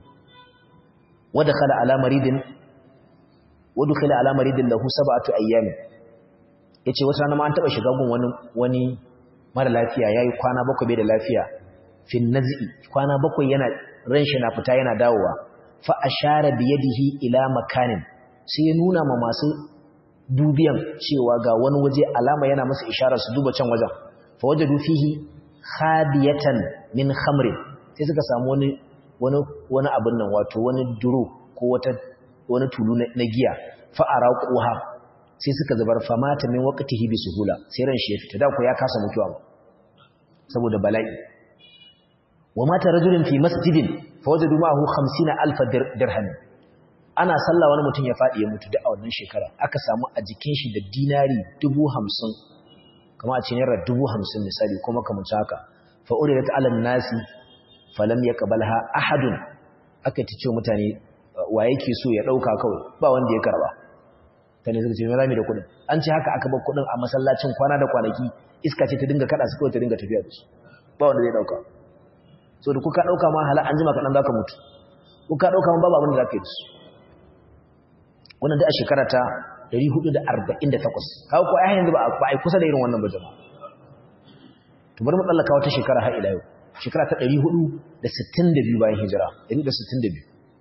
wada khala ala maridin wadu khala ala maridin lahu sab'atu ayyam yace wata rana ma an taba shiga gun wani wani mara lafiya yayi kwana bakwai bai da lafiya fi naz'i kwana bakwai yana ran shi na fita yana dawowa fa ashara bi yadihi ila makanin sai ya nuna ma masu dubiyan cewa ga wani waje alama yana masa isharar su duba can wajen fa wajadu fihi khadiyatan min khamrin sai suka samu wani wani wani abin nan wato wani duro ko wata wani tulu na giya fa araquha sai suka zubar famata min waqtihi bi suhula sai ran shi ya fita da ku ya kasa mutuwa ba saboda bala'i wa mata rajulun fi masjidin fa wajadu ma'ahu 50000 dirham ana sallah wani mutum ya fadi ya mutu da a wannan shekara aka samu a jikin shi da dinari 50 kama a ce naira 50 misali kuma kamar haka fa uridat ala nasi falam yaqbalha ahadun aka ce mutane wa yake so ya dauka kawai ba wanda ya karba tane suka ce me zamu da kudin an ce haka aka bar kudin a masallacin kwana da kwanaki iska ce ta dinga kada su kawai ta dinga tafiya da su ba wanda zai dauka so da kuka dauka ma hala an jima kadan zaka mutu kuka dauka ma babu abin da zaka yi su wannan da a shekara ta 448 kawo ko ai yanzu ba ai kusa da irin wannan ba jama'a to bari mu tsallaka wata shekara har ila yau shekara ta 462 bayan hijira 462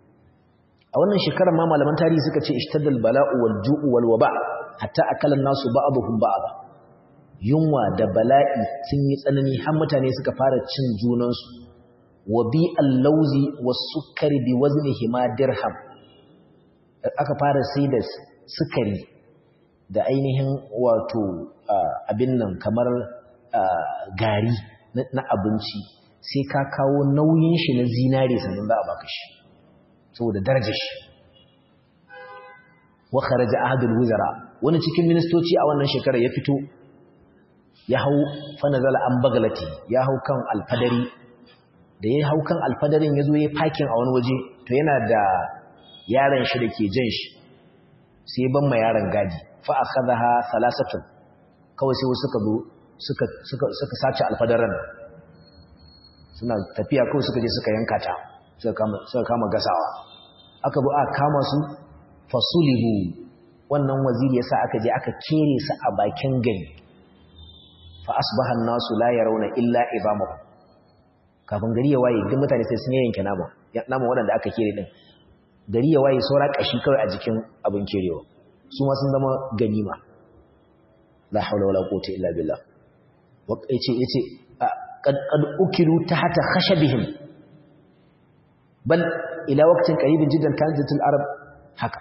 a wannan shekarar ma malaman tarihi suka ce ishtaddal bala'u wal ju'u wal waba hatta akala nasu ba'dhum ba'd yunwa da bala'i sun yi tsanani har mutane suka fara cin junansu wa bi al-lawzi was sukari bi waznihi ma dirham aka fara sai da sukari da ainihin wato abin nan kamar gari na abinci sai ka kawo nauyin shi na zinare sannan za a baka shi saboda darajar shi wa kharaja ahadul wuzara wani cikin ministoci a wannan shekarar ya fito ya hau fa nazala an bagalati ya hau kan alfadari da ya hau kan alfadarin ya zo ya fakin a wani waje to yana da yaron shi da ke jan shi sai ban ma yaron gadi fa akhadha salasatun kawai sai suka zo suka suka suka sace alfadaran suna tafiya kawai suka je suka yanka ta suka kama suka kama gasawa aka bu aka kama su fasulihu wannan waziri yasa aka je aka kere su a bakin gari fa asbaha an-nasu la yarawna illa ibamahu kafin gari ya waye duk mutane sai sun yanke nama nama wanda aka kere din gari ya waye saura kashi kawai a jikin abin kerewa su ma sun zama ganima la haula wala quwwata illa billah wa yace yace qad qad ukilu tahta khashabihim bal ila waqtin qaribin jiddan kanat al-arab haka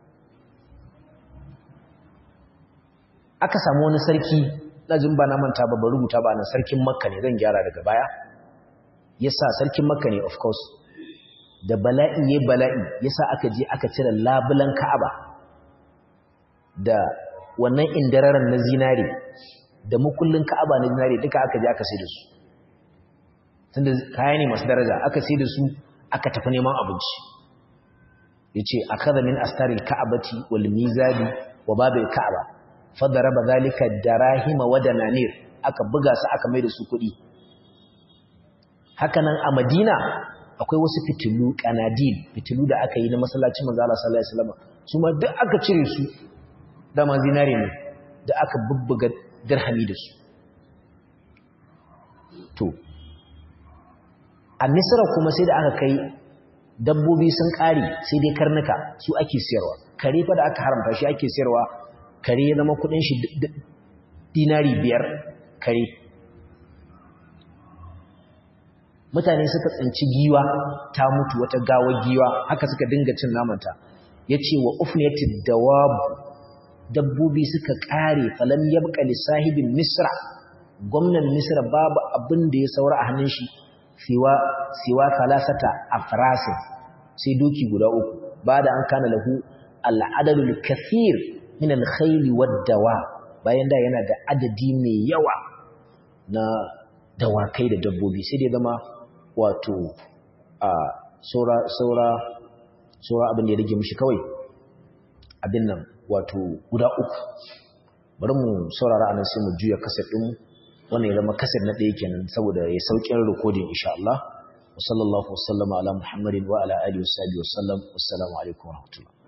aka samu wani sarki na jin ba na manta ba rubuta ba na sarkin makka ne zan gyara daga baya yasa sarkin makka ne of course da bala'i ya bala'i yasa aka je aka cire labulan ka'aba da wannan indararan na zinare da mukullin ka'aba na zinare duka aka je aka sai da su tunda kaya ne masu daraja aka sai da su aka tafi neman abinci yace akaza min astaril ka'abati wal mizabi wa babil ka'aba fadaraba zalika darahima wa dananir aka buga su aka mai da su kuɗi hakanan a Madina akwai wasu fitilu kanadil fitilu da aka yi na masallacin manzo Allah sallallahu alaihi wasallam su ma duk aka cire su da ma zinare ne da aka bubbuga dirhami da su to a Misra kuma sai da aka kai dabbobi sun kare sai dai karnuka su ake siyarwa kare fa da aka haramta shi ake siyarwa kare ya zama kudin shi dinari biyar kare mutane suka tsinci giwa ta mutu wata gawar giwa haka suka dinga cin namanta ya ce wa ufniyatid dawab dabbobi suka kare falam yabqa li sahibin misra gwamnan misra babu abin da ya saura a hannun shi siwa siwa thalathata afrasin sai doki guda uku bada an kana lahu al'adadul kathir min al-khayl wad-dawa bayan da yana da adadi mai yawa na dawakai da dabbobi sai dai zama wato a saura saura saura abin da ya rage mishi kawai abin nan wato guda uku bari mu saurara anan sai mu juya kasar din wannan ya zama kasar na ɗaya kenan saboda ya saukin recording insha Allah wa sallallahu wasallama ala muhammadin wa ala alihi wa sahbihi wa sallam wassalamu alaikum wa rahmatullah